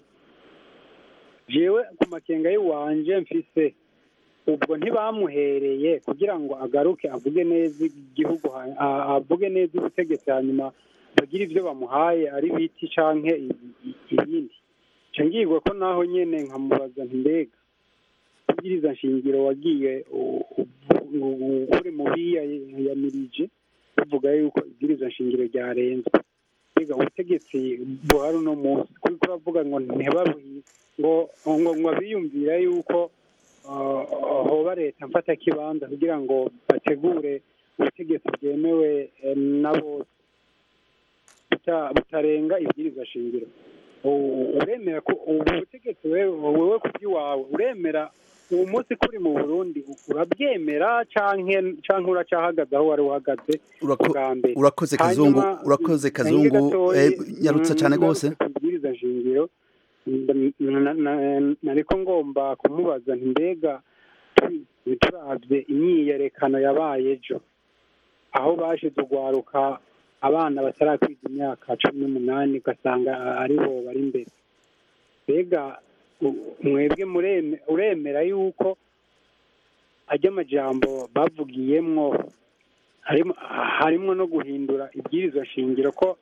jewe ku makenga y'iwanje mfise ubwo ntibamuhereye kugira ngo agaruke avuge neza igihugu ha- a- avuge neza ubutegetsi hanyuma bagire ibyo bamuhaye ari biti canke i- i- ibindi nca ngirwa ko naho nyene nkamubaza nti mbega kubwiriza nshingiro wagiye u- u- u- uri mu biyamirije bavuga yuko ibwirizwa nshingiro ryarenzwe mbega ubutegetsi buhari uno munsi kuriko uravuga ngo ntibabuhi ngo ngo ngo biyumvira yuko uh, hoba leta mfata kibanza kugira ngo bategure ubutegetsi bwemewe eh, na bose buta- butarenga ibwirizwa shingiro U- uremera ko ubu butegetsi wewe wewe ku by'iwawe uremera uwo munsi kuri mu burundi urabyemera canke canke uracahagaze aho wari uhagaze Urako- bwa mbere urakoze kazungu Hanyuma, urakoze nange kazungu gatoyi, eh, nyarutsa mm, cyane ngarutse rwose ku bwiriza shingiro nda- na- na- nariko ngomba kumubaza nti mbega tu- turavye imyiyerekano yabaye ejo aho bashize urwaruka abana batarakwiza imyaka cumi n'umunani ugasanga aribo bari imbere mbega u- mwebwe mureme- uremera yuko ajya amajambo bavugiyemwo harimo harimo no guhindura ibwirizwa shingiro ko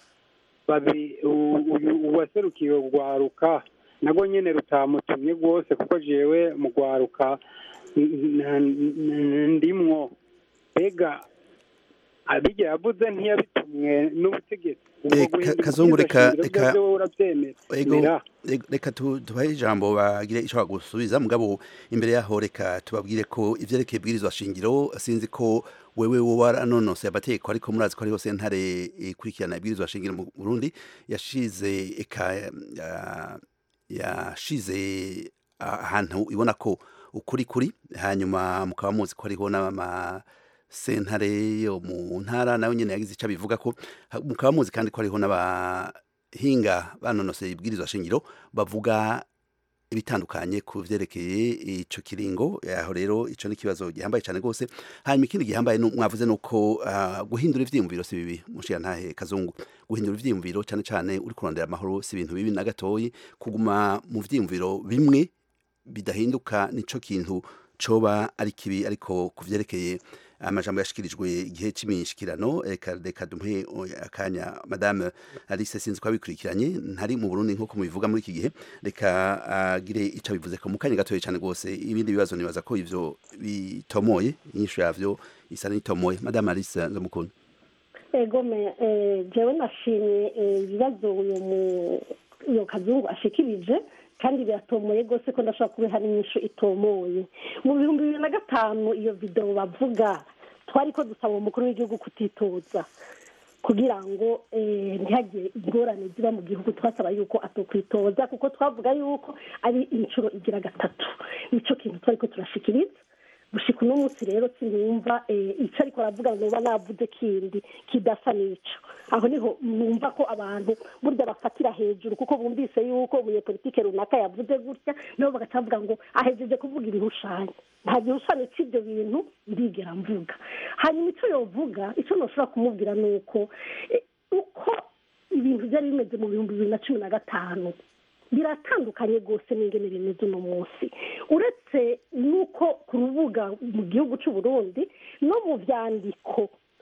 babi u- uyu uwaserukiye urwaruka nago nyene rutamutumye rwose kuko jewe mu rwaruka n- n- n- ndimwo mbega abijya yavuze ntiyabitumwe n'ubutegetsi ubwo Eh, guhindura Ka- Kazungu, ibwirizwa reka- shingiro reka- byo urabyemera Ego, Mera. ego, reka tu- tubahe ijambo bagire icyo bagusubiza mugabo imbere yaho reka tubabwire ko ivyerekeye ibwirizwa shingiro sinzi ko wewe wowe waranonose amategeko ariko murazi ko hariho sentare ikurikirana ibwirizwa shingiro mu Burundi yashize eka ya- yashize ahantu ibona ko ukuri kuri hanyuma mukaba muzi ko hariho n'ama sentare yo mu ntara nayo nyene yagize icyo bivuga ko ha- mukaba muzi kandi ko hariho n'abahinga banonoseye ibwirizwa shingiro bavuga ibitandukanye ku vyerekeye ico kiringo aho rero ico ni ikibazo gihambaye cyane rwose hanyuma ikindi gihambaye nu- mwavuze nuko ah, guhindura ivyiyumviro si bibi mushira ntahe kazungu guhindura ivyiyumviro cyane cyane uri kurondera amahoro si ibintu bibi na gatoyi kuguma mu vyiyumviro bimwe bidahinduka nico kintu coba ari kibi ariko ku vyerekeye amajambo yashikirijwe igihe c'imishikirano reka reka dumpe o, akanya madame Alice sinzi ko abikurikiranye ntari mu Burundi nkuko mubivuga muri iki gihe reka agire ico bivuze ko mu kanya gatoye cyane rwose ibindi bibazo nibaza ko ivyo bitomoye inyishu yavyo isa n'itomoye madame Alice ndamukunda ego me eh, jewe nashimye eh, ibibazo uyu mu- uyu kazungu ashikirije kandi biratomoye rwose ko ndashobora kubiha n'inyishu itomoye mu bihumbi bibiri na gatanu iyo videwo bavuga twari ko dusaba umukuru w'igihugu kutitoza kugira ngo eh, ntihagire ingorane ziba mu gihugu twasaba yuko atokwitoza kuko twavuga yuko ari inshuro igira gatatu nico kintu twari ko turashikiriza gushika uno munsi rero sinumva eh, ico ariko aravuga noba navuze kindi kidasa n'ico aho niho numva ko abantu burya bafatira hejuru kuko bumvise yuko umunyepolitike runaka yavuze gutya nabo bagaca bavuga ngo ahejeje kuvuga ibihushanyo nta gihushanyo c'ivyo bintu ndigera mvuga hanyuma ico yovuga ico noshobora kumubwira ni uko eh, uko ibintu byari bimeze mu bihumbi bibiri na cumi na gatanu biratandukanye rwose n'ingene bimeze uno munsi uretse n'uko ku rubuga mu gihugu cy'u Burundi no mu byandiko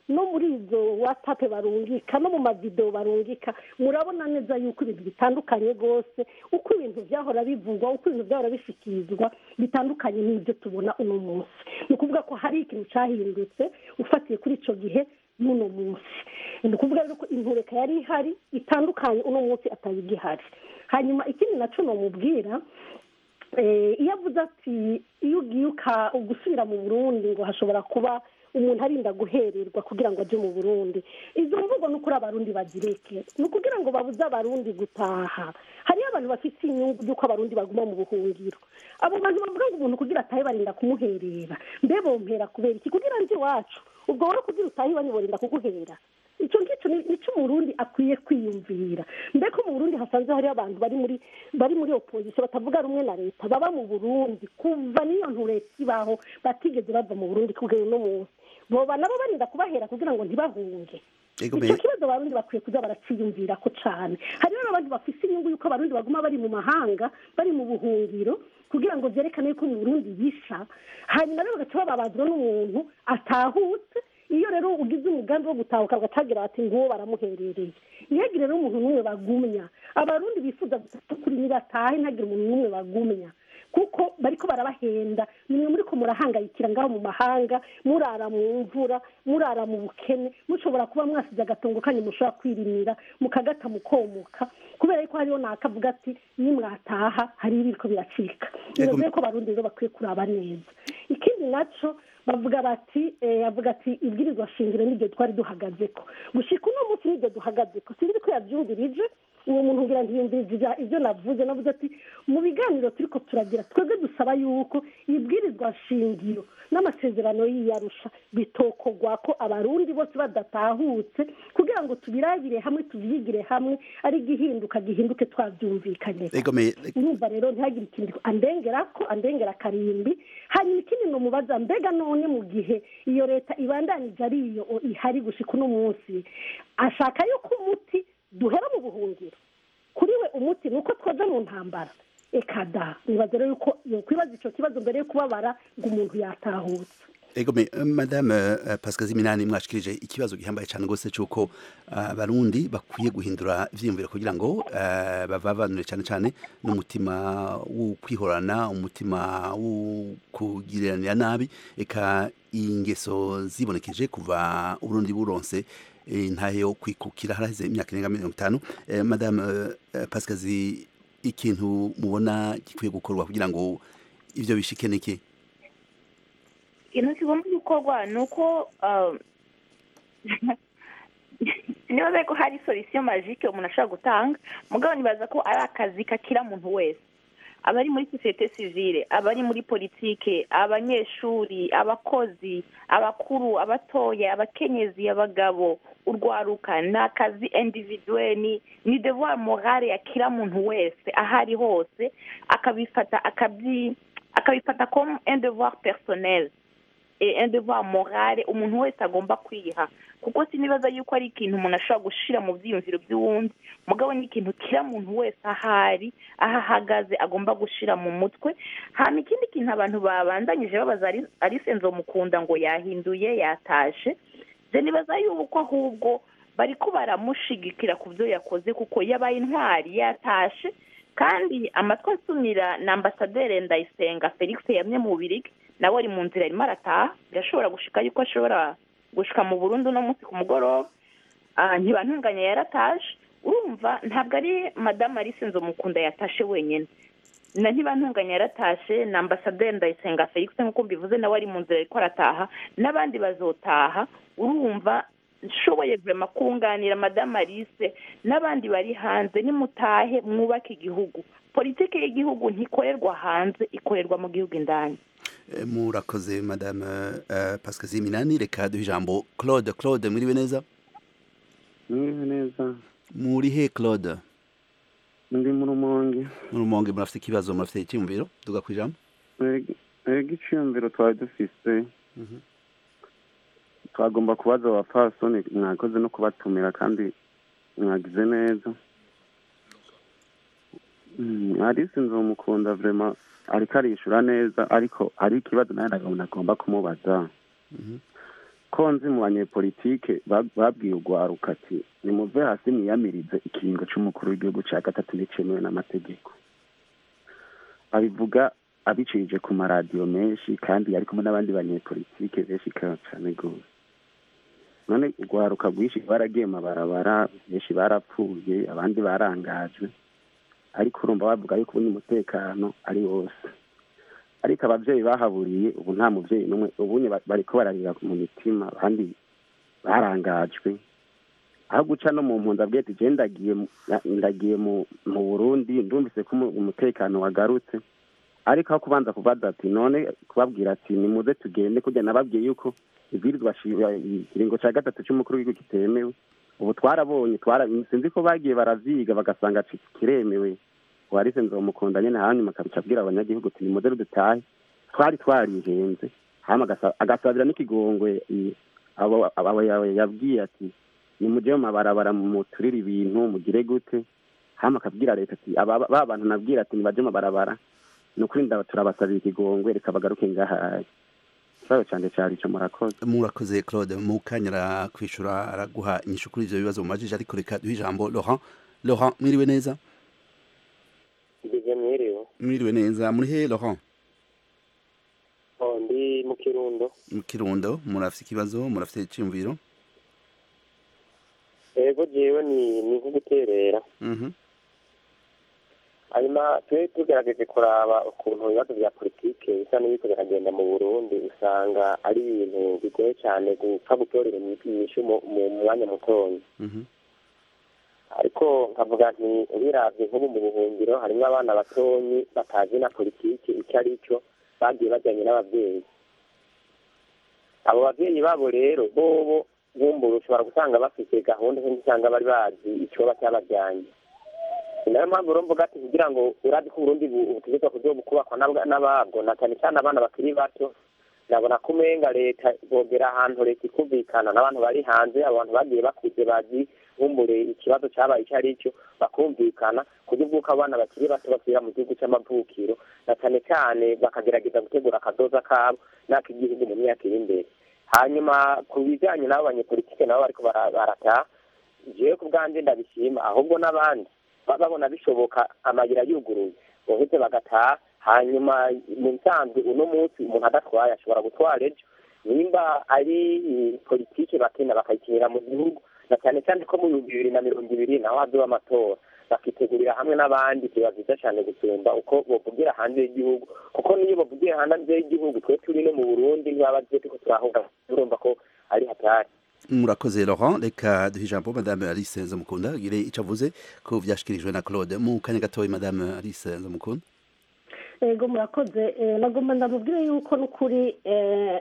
no muri izo watsapu barungika no mu mavidewo barungika murabona neza yuko ibintu bitandukanye rwose uko ibintu byahora bivugwa uko ibintu byahora bishyikirizwa bitandukanye n'ibyo tubona uno munsi ni ukuvuga ko hari ikintu cyahindutse ufatiye kuri icyo gihe n'uno munsi ni ukuvuga rero ko intureka yari ihari itandukanye uno munsi atari igihari hanyuma ikindi nacyo namubwira iyo avuze ati iyo ugiye gusubira mu burundi ngo hashobora kuba umuntu arinda guhererwa kugira ngo ajye mu burundi izo mvugo ni ukuri abarundi bazireke ni ukugira ngo babuze abarundi gutaha hariyo abantu bafite inyungu y'uko abarundi baguma mu buhungiro abo bantu bavuga ngo umuntu kugira atahe barinda kumuherera mbe bompera kubera iki kugira ngo iwacu ubwo wowe kugira utahe iwanyu barinda kuguhera icyo ngicyo ni cyo umurundi akwiye kwiyumvira mbega mu burundi hasanzwe hariho abantu bari muri bari muri opozisiyo batavuga rumwe na leta baba mu burundi kuva n'iyo ntureka ibaho batigeze bava mu burundi kugera uno munsi boba nabo barinda kubahera kugira ngo ntibahunge icyo kibazo abarundi bakwiye kuza baraciyumvira ko cyane hariho n'abandi bafite inyungu y'uko abarundi baguma bari mu mahanga bari mu buhungiro kugira ngo byerekane yuko mu burundi bisha hanyuma rero bagaca bababazwa n'umuntu atahutse iyo rero ugize umugambi wo gutahuka bagacagira bati nguwo baramuherereye ntihagire rero umuntu n'umwe bagumya abarundi bifuza kuri nibatahe ntihagire umuntu n'umwe bagumya kuko bariko barabahenda nimwe muri ko murahangayikira ngaho mu mahanga murara mu mvura murara mu bukene mushobora kuba mwasize agatongo kanyu mushobora kwirimira mukagata mukomoka kubera yuko hariho nakavuga ati nimwataha hari ibiriko biracika bivuze ko abarundi rero bakwiye kuraba neza ikindi naco bavuga bati avuga ati ibwirizwa shingiro n'ibyo twari duhagaze ko gushika uno munsi n'ibyo duhagaze ko sinzi ko yabyumvirije uwo muntu ngira ntiyumvirije ibyo navuze navuze ati mu biganiro turi ko turagira twebwe dusaba yuko ibwirizwa shingiro n'amasezerano y'iyarusha bitokogwa ko abarundi bose badatahutse kugira ngo tubirabire hamwe tubyigire hamwe ari igihinduka gihinduke twabyumvikanye urumva rero ntihagire ikintu andengera ko andengera akarimbi hanyuma ikindi ngo mubaza mbega none mu gihe iyo leta ibandanije ari iyo ihari gushika uno munsi ashaka yuko umuti duhera mu buhungiro kuri we umuti ni uko twoza mu ntambara eka da nibaza rero yuko kwibaza icyo kibazo mbere yo kubabara ngo umuntu yatahutse ego me madame pascal ziminani mwashikirije ikibazo gihambaye cyane rwose cy'uko abarundi bakwiye guhindura ivyiyumviro kugira ngo bavavanure cyane cyane n'umutima wo kwihorana umutima wo kugiranira nabi eka ingeso zibonekeje kuva uburundi buronse intahe yo kwikukira haraheze imyaka irenga mirongo itanu madame pascal ikintu mubona gikwiye gukorwa kugira ngo ivyo bishike niki ikintu kigomba gukorwa ni uko nibaza ko hari solisiyo majike umuntu ashobora gutanga mugabo nibaza ko ari akazi kakira muntu wese abari muri sosiyete sivile abari muri politike abanyeshuri abakozi abakuru abatoya abakenyezi abagabo urwaruka ni akazi individuwe ni devoir morale ya kila muntu wese aho ari hose akabifata akabifata comme un devoir personnel un devoir morale umuntu wese agomba kwiha kuko sinibaza yuko ari ikintu umuntu ashobora gushira mu byiyumviro by'uwundi mugabo ni ikintu kira muntu wese ahari aho ahagaze agomba gushira mu mutwe hama ikindi kintu abantu babandanyije babaza arisenzo mukunda ngo yahinduye yatashe je nibaza yuko ahubwo bariko baramushigikira ku byo yakoze kuko yabaye intwari yatashe kandi amatwi asumira na ambasaderi ndayisenga felix yamye mu bubirigi nawe ari mu nzira arimo arataha birashobora gushika yuko ashobora gushika mu burundu uno munsi ku mugoroba ntibantunganya yarataje urumva ntabwo ari madamu arisenzo mukunda yatashe wenyine na ntibantunganya yaratashe na ambasaderi ndayisenga felix nk'uko mbivuze nawe ari mu nzira ariko arataha n'abandi bazotaha urumva nshoboye vurema kunganira madamu alice n'abandi bari hanze nimutahe mwubake igihugu politiki y'igihugu ntikorerwa hanze ikorerwa mu gihugu indani murakoze madame pascal ziminani reka duhe ijambo claude claude mwiriwe neza mwiriwe neza muri he claude ndi mu rumonge mu rumonge murafite ikibazo murafite icyiyumviro tuga ku ijambo ega icyiyumviro twari dufise twagomba kubaza abapfasoni mwakoze no kubatumira kandi mwagize neza alice nzomukunda vrema ariko arishura neza ariko hari ikibazo nawe nagomba agomba kumubaza ko nzi mu banyepolitike ba- babwiye urwaruka ati nimuve hasi mwiyamirize ikiringo c'umukuru w'igihugu ca gatatu nticemewe n'amategeko abivuga abicirije ku maradiyo menshi kandi yari kumwe n'abandi banyepolitike benshi ka- cane gose none urwaruka rwinshi baragiye mabarabara benshi barapfuye abandi barangajwe ariko urumva bavuga yuko ubundi umutekano ari wose ariko abavyeyi bahaburiye ubu nta muvyeyi n'umwe ubunye ba- bariko bararira mu mitima abandi barangajwe aho guca no mu mpunzi abwiye ati je ndagiye mu- na- ndagiye mu mu burundi ndumvise ko umu- umutekano wagarutse ariko aho kubanza kubaza ati none kubabwira ati nimuze tugende kurya nababwiye yuko ibwirizwa shi- ikiringo ca gatatu c'umukuru w'igihugu kitemewe ubu twarabonye twara sinzi ko bagiye baravyiga bagasanga ci- kiremewe warise nzomukunda nyene hanyuma akabica abwira abanyagihugu ati nimuze dutahe twari twarihenze hama agasa- agasabira n'ikigongwe i- abo abo yawe yabwiye ati nimuje mu mabarabara muturire ibintu mugire gute hama akabwira leta ati aba ba bantu nabwira ati nibaje mu mabarabara ni ukuri ndaba turabasabira ikigongwe reka bagaruke ngahaye ikibazo canje cari ico murakoze murakoze claude mu kanya arakwishura araguha inyishu kuri ivyo bibazo mumajije ariko reka duhe ijambo laurent laurent mwiriwe neza Ndize mwiriwe mwiriwe neza muri he laurent Oh, ndi mu kirundo mu kirundo murafise ikibazo murafise iciyumviro ego jewe ni ni nko guterera Mhm. hanyuma tube tugerageje kuraba ukuntu ibibazo bya politike bisa n'ibiko biragenda mu burundi usanga ari ibintu bigoye cyane gupfa gutorera inyishu mu mu mwanya mutoya Mhm. ariko nkavuga nti ubiravye nk'ubu mu buhungiro harimwo abana batonyi batazi na politiki icyo ari cyo bagiye bajyanye n'ababyeyi abo babyeyi babo rero bobo bumbura ushobora gusanga bafite gahunda nk'indi usanga bari bazi icoba cyabajyanye ni nayo mpamvu rero mvuga ati kugira ngo urazi ko uburundi bu- butegetswe kuzoba kubakwa n'ab- n'ababwo na cyane cyane abana bakiri bato ndabona ko umenga leta bogera ahantu leta ikumvikana n'abantu bari hanze abantu bagiye bakuze bazi bumbure ikibazo cyabaye icyo ari cyo bakumvikana kuburyo bw'uko abana bakiri bato basubira mu gihugu cy'amavukiro na cyane cyane bakagerageza gutegura akazoza kabo n'ak'igihugu mu myaka iri imbere hanyuma ku bijyanye n'abo banyepolitike nabo bariko bara- barataha jewe ku bwanjye ndabishima ahubwo n'abandi baba babona bishoboka amayira yuguruye boheze bagataha hanyuma mu nsanzwe uno munsi umuntu adatwaye ashobora gutwara ejo nimba ari eh, politike bakina bakayikinira mu gihugu na cyane cyane ko mu bihumbi bibiri na mirongo ibiri naho hazoba amatora bakitegurira hamwe n'abandi biba byiza cyane gusumba uko bovugira hanze y'igihugu kuko niyo bavugiye hanze y'igihugu twe turi no mu burundi ntibaba turiko turahunga urumva ko ari hatari murakoze laurent reka duhe ijambo madame alice nzamukunda gire ico avuze ko vyashikirijwe na claude mu kanya gatoya madame alice nzamukunda ego murakoze eh, nagomba ndamubwire yuko n'ukuri eh,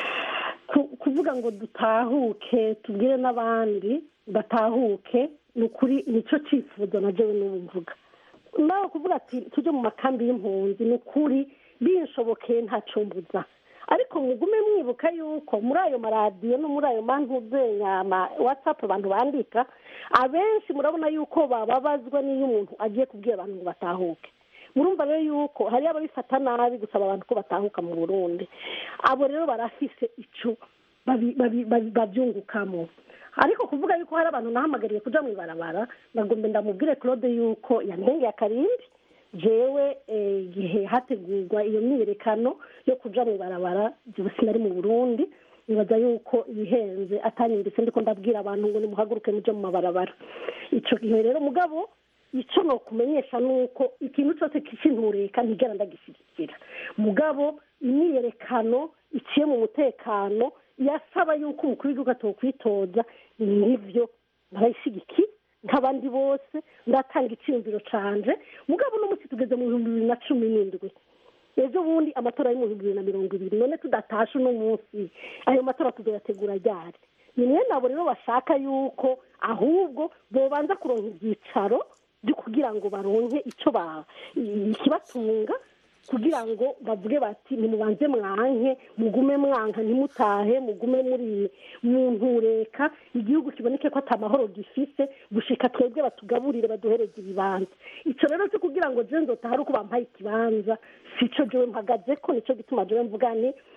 ku- kuvuga ngo dutahuke tubwire n'abandi batahuke ni ukuri nicyo cyifuzo na jewe n'ubu mvuga nawe kuvuga ati tujye mu makambi y'impunzi ni ukuri binshobokeye ntacumbuza ariko mugume mwibuka yuko muri ayo maradiyo no muri ayo mantuzenyama watsapu abantu bandika abenshi murabona yuko bababazwa n'iyo umuntu agiye kubwira abantu ngo batahuke murumva rero yuko hari ababifata nabi gusaba abantu ko batahuka mu burundi abo rero barafise ico babi- babi- babi- babyungukamo ariko kuvuga yuko hari abantu nahamagariye kuja mu ibarabara nagombe ndamubwire claude yuko yantengeye akarindi jewe eh, igihe hategurwa iyo myiyerekano yo kuja mu ibarabara jewe sinari mu burundi nibaza yuko ibihenze atanyumvise ndiko ndabwira abantu ngo nimuhaguruke muje mu mabarabara ico gihe rero mugabo icyo nokumenyesha ni uko ikintu cyose cy'intureka ntigera ndagishyigikira mugabo imyiyerekano iciye mu mutekano yasaba yuko umukuru w'igihugu atokwitoza nibyo barayishyigikiye nk'abandi bose ndatanga icyiyumviro canje mugabo uno munsi tugeze mu bihumbi bibiri na cumi n'indwi ejo bundi amatora ari mu bihumbi bibiri na mirongo ibiri none tudatashe uno munsi ayo matora tuzoyategura ryari ni mwe nabo rero bashaka yuko ahubwo bobanza kuronka ibyicaro byo kugira ngo baronke icyo ba ikibatunga kugira ngo bavuge bati nimubanze mwanke mugume mwanka ntimutahe mugume muri mu ntureka igihugu kiboneke ko atamahoro gifise gushika twebwe batugaburire baduhereze ibibanza icyo rero cyo kugira ngo je nzotaha ari uko bampaye ikibanza sico jewe mpagaze ko nico gituma jewe mvuga ni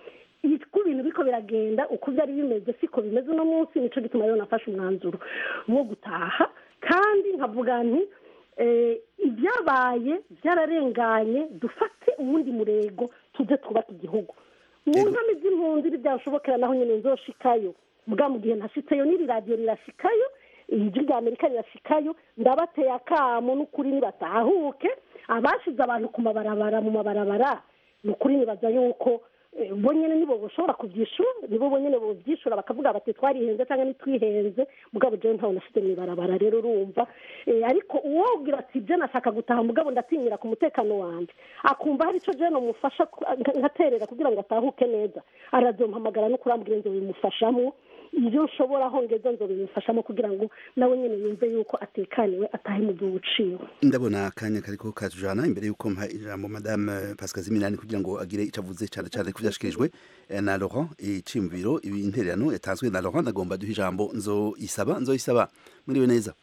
uko ibintu biko biragenda uko byari bimeze siko bimeze uno munsi nicyo gituma rero nafashe umwanzuro wo gutaha kandi nkavuga nti eh, ibyabaye byararenganye dufate uwundi murego tuze twubake igihugu mu ntami z'impunzi ntibyashobokera naho nyine nzoshikayo bwa mu gihe ntashitseyo n'iri radiyo rirashikayo ijwi rya amerika rirashikayo ndabateye akamo n'ukuri nibatahuke abashize abantu ku mabarabara mu mabarabara ni ukuri nibaza yuko eh, bo nyine nibo bashobora kubyishura nibo bonyine bobyishura bakavuga bati twarihenze cyangwa ntitwihenze mugabo jewe ntawe nashyize mu ibarabara rero urumva Eh, ariko uwobwira ati ibyo nashaka gutaha mugabo ndatinyira ku mutekano wanjye akumva hari icyo jewe namufasha ku- nka- nkaterera kugira ngo atahuke neza arazompamagara no kurambwira ngo bimufashamo ibyo nshobora hongeza nzo bimufashamo kugira ngo nawe nyine yumve yuko atekaniwe atahe mu gihugu uciwe ndabona akanya kariko katujana imbere yuko mpa ijambo madame Pascal Ziminani kugira ngo agire icyo avuze cyane cyane ku byashikirijwe eh, na Laurent iciyumviro ibintererano yatanzwe na Laurent ndagomba duha ijambo nzo isaba nzo isaba muriwe neza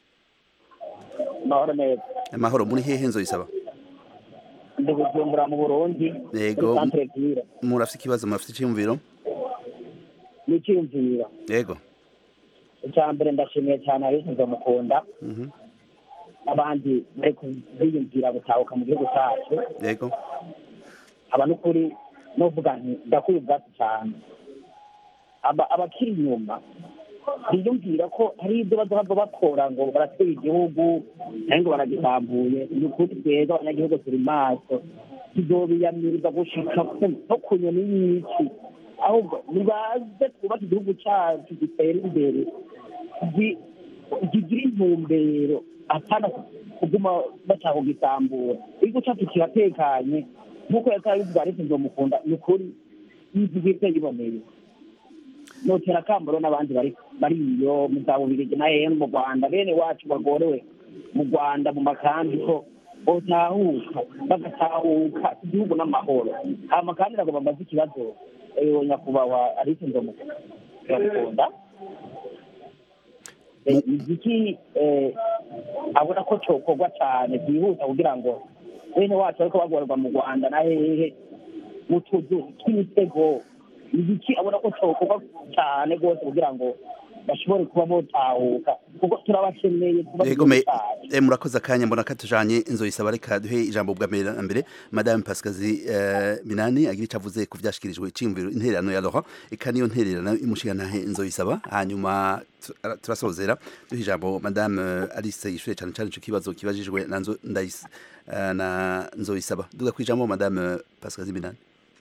mahoro neza amahoro muri hehe nzo isaba ndi bujumbura mu burundi yego muri centre ville murafite ikibazo murafite iciyumviro n'icyiyumviro yego icya mbere ndashimiye cyane abishinzwe mukunda Mhm. abandi bari kubiyumvira gutahuka mu gihugu cyacu yego aba n'ukuri n'uvuga nti ndakwiye ubwatsi cyane Aba- abakiri inyuma biyumvira ko hari ibyo bazaba bakora ngo baratera igihugu cyangwa ngo baragisambuye ni ukuri twebwe abanyagihugu turi maso tuzobiyamiriza gushika ku- no ku nyoni y'iki ahubwo nibaze twubake igihugu cyacu gitere imbere gi- kigira intumbero atana kuguma bashaka kugisambura igihugu cyacu kiratekanye nk'uko yakabivuga ariko nzomukunda ni ukuri yivuga yiboneye notera akambaro n'abandi bari bari iyo mu za bubirigi na hehe mu rwanda bene wacu bagorewe mu rwanda mu makambi ko botahuka bagatahuka igihugu n'amahoro hama kandi ntabwo bamaze ikibazo eh, nyakubahwa ariko nzomukunda Eh, igiki eh, abona ko cokorwa cyane byihuta kugira ngo bene wacu ariko bagorerwa mu rwanda na hehe mu tuzu tw'imitego igiki abona ko cokorwa cyane rwose kugira ngo bashobore kuba botahuka kuko turabakeneye kuba yego me eh, murakoze akanya mbona katujanye inzo isaba reka duhe ijambo bwa mbere na mbere madame Pascal eh, Minani agira icyo avuze ku byashikirijwe iciyumviro intererano ya Laurent eka niyo ntererano imushikana inzo isaba hanyuma tu- ara- turasozera duhe ijambo madame eh, Alice yishure cyane cyane ico kibazo kibajijwe na nzo ndayis eh, na nzo isaba duga kwijambo madame eh, Pascal Minani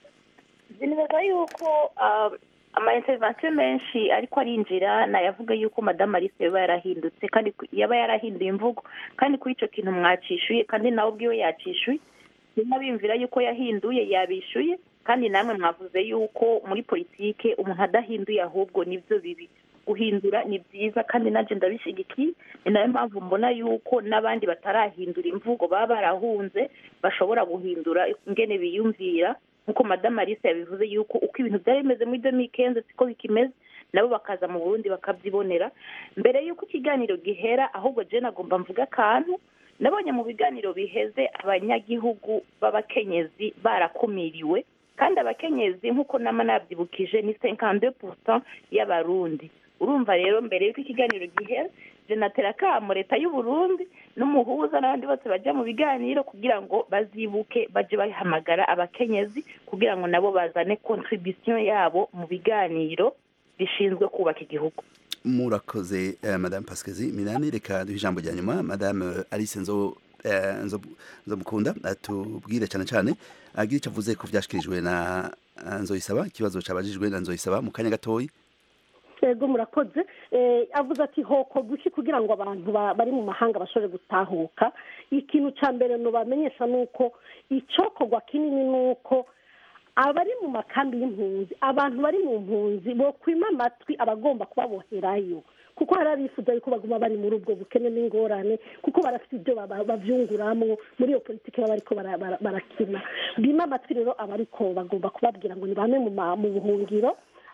nibaza yuko um, ama intervention menshi ariko arinjira nayavuga yuko madamu alice yaba yarahindutse kandi ku- yaba yarahinduye imvugo kandi kuri icyo kintu mwacishuye kandi nawe ubwiwe yacishuye nyuma bimvira yuko yahinduye yabishuye kandi namwe mwavuze yuko muri politike umuntu adahinduye ahubwo nibyo bibi guhindura ni byiza kandi nanjye ndabishyigikiye ni nayo mpamvu mbona yuko n'abandi batarahindura imvugo baba barahunze bashobora guhindura ingene biyumvira nk'uko madamu alice yabivuze yuko uko ibintu byari bimeze muri demikenze siko bikimeze nabo bakaza mu burundi bakabyibonera mbere y'uko ikiganiro gihera ahubwo jene agomba mvuga akantu nabonye mu biganiro biheze abanyagihugu b'abakenyezi barakumiriwe kandi abakenyezi nk'uko nama nabyibukije ni senkande purusa y'abarundi urumva rero mbere y'uko ikiganiro gihera jenatera akamo leta y'u Burundi n'umuhuza n'abandi bose bajya mu biganiro kugira ngo bazibuke baje bahamagara abakenyezi kugira ngo nabo bazane contribution yabo mu biganiro bishinzwe kubaka igihugu murakoze eh, madame Pascal Minani reka duhe ijambo rya nyuma madame eh, Alice nzo eh, nzo nzo mukunda atubwire cyane cyane agira icyo avuze ku byashikirijwe na eh, nzoyisaba ikibazo cabajijwe na nzoyisaba mu kanya gatoyi yego murakoze Eh, avuze ati hoko guki kugira ngo abantu ba- bari mu mahanga bashobore gutahuka ikintu cya mbere nubamenyesha ni uko icokorwa kinini ni uko abari mu makambi y'impunzi abantu bari mu mpunzi bokwima amatwi abagomba kubaboherayo kuko hari abifuza yuko baguma bari muri ubwo bukene n'ingorane kuko barafite ibyo baba- bavyunguramwo muri iyo politiki baba bariko bara- bara- barakina bima amatwi rero abariko bagomba kubabwira ngo nibame mu ma- mu buhungiro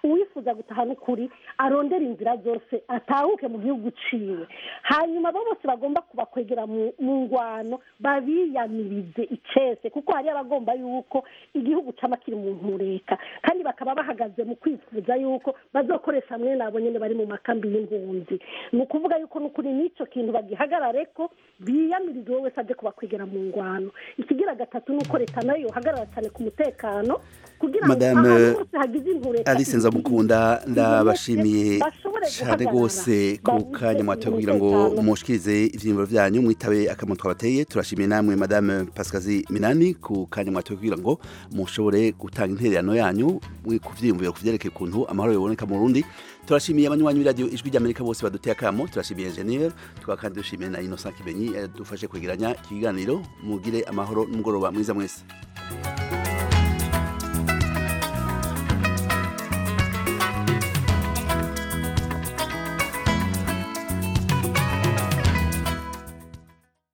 uwifuza gutaha n'ukuri arondera inzira zose atahuke mu gihugu ciwe hanyuma abo bose bagomba kubakwegera mu mu ngwano babiyamirize icese kuko hari abagomba yuko igihugu cama kiri mu ntureka kandi bakaba bahagaze mu kwifuza yuko bazokoresha hamwe nabo nyene bari mu makambi y'impunzi ni ukuvuga yuko n'ukuri n'ico kintu bagihagarare ko biyamirize uwo wese aje kubakwegera mu ngwano ikigira gatatu ni uko leta nayo yohagarara cyane ku mutekano kugira ngo Madame ahantu hose hagize intureka Alice Nzamukunda ndabashimiye bashobore cyane guhagarara, rwose ku kanya mwatoye kugira ngo umutekano. mushikirize ivyiyumviro vyanyu mwitabe akamaro twabateye turashimiye namwe Madame Pascazi Minani ku kanya mwatoye kugira ngo mushobore gutanga intererano yanyu mwi- ku vyiyumviro ku vyerekeye ukuntu amahoro yoboneka mu Burundi turashimiye abanywanyi b'iradiyo ijwi ry'Amerika bose baduteye akamo turashimiye Engineer tukaba kandi dushimiye na Innocent Kibenyi yadufashe kwegeranya ikiganiro mugire amahoro n'umugoroba mwiza mwese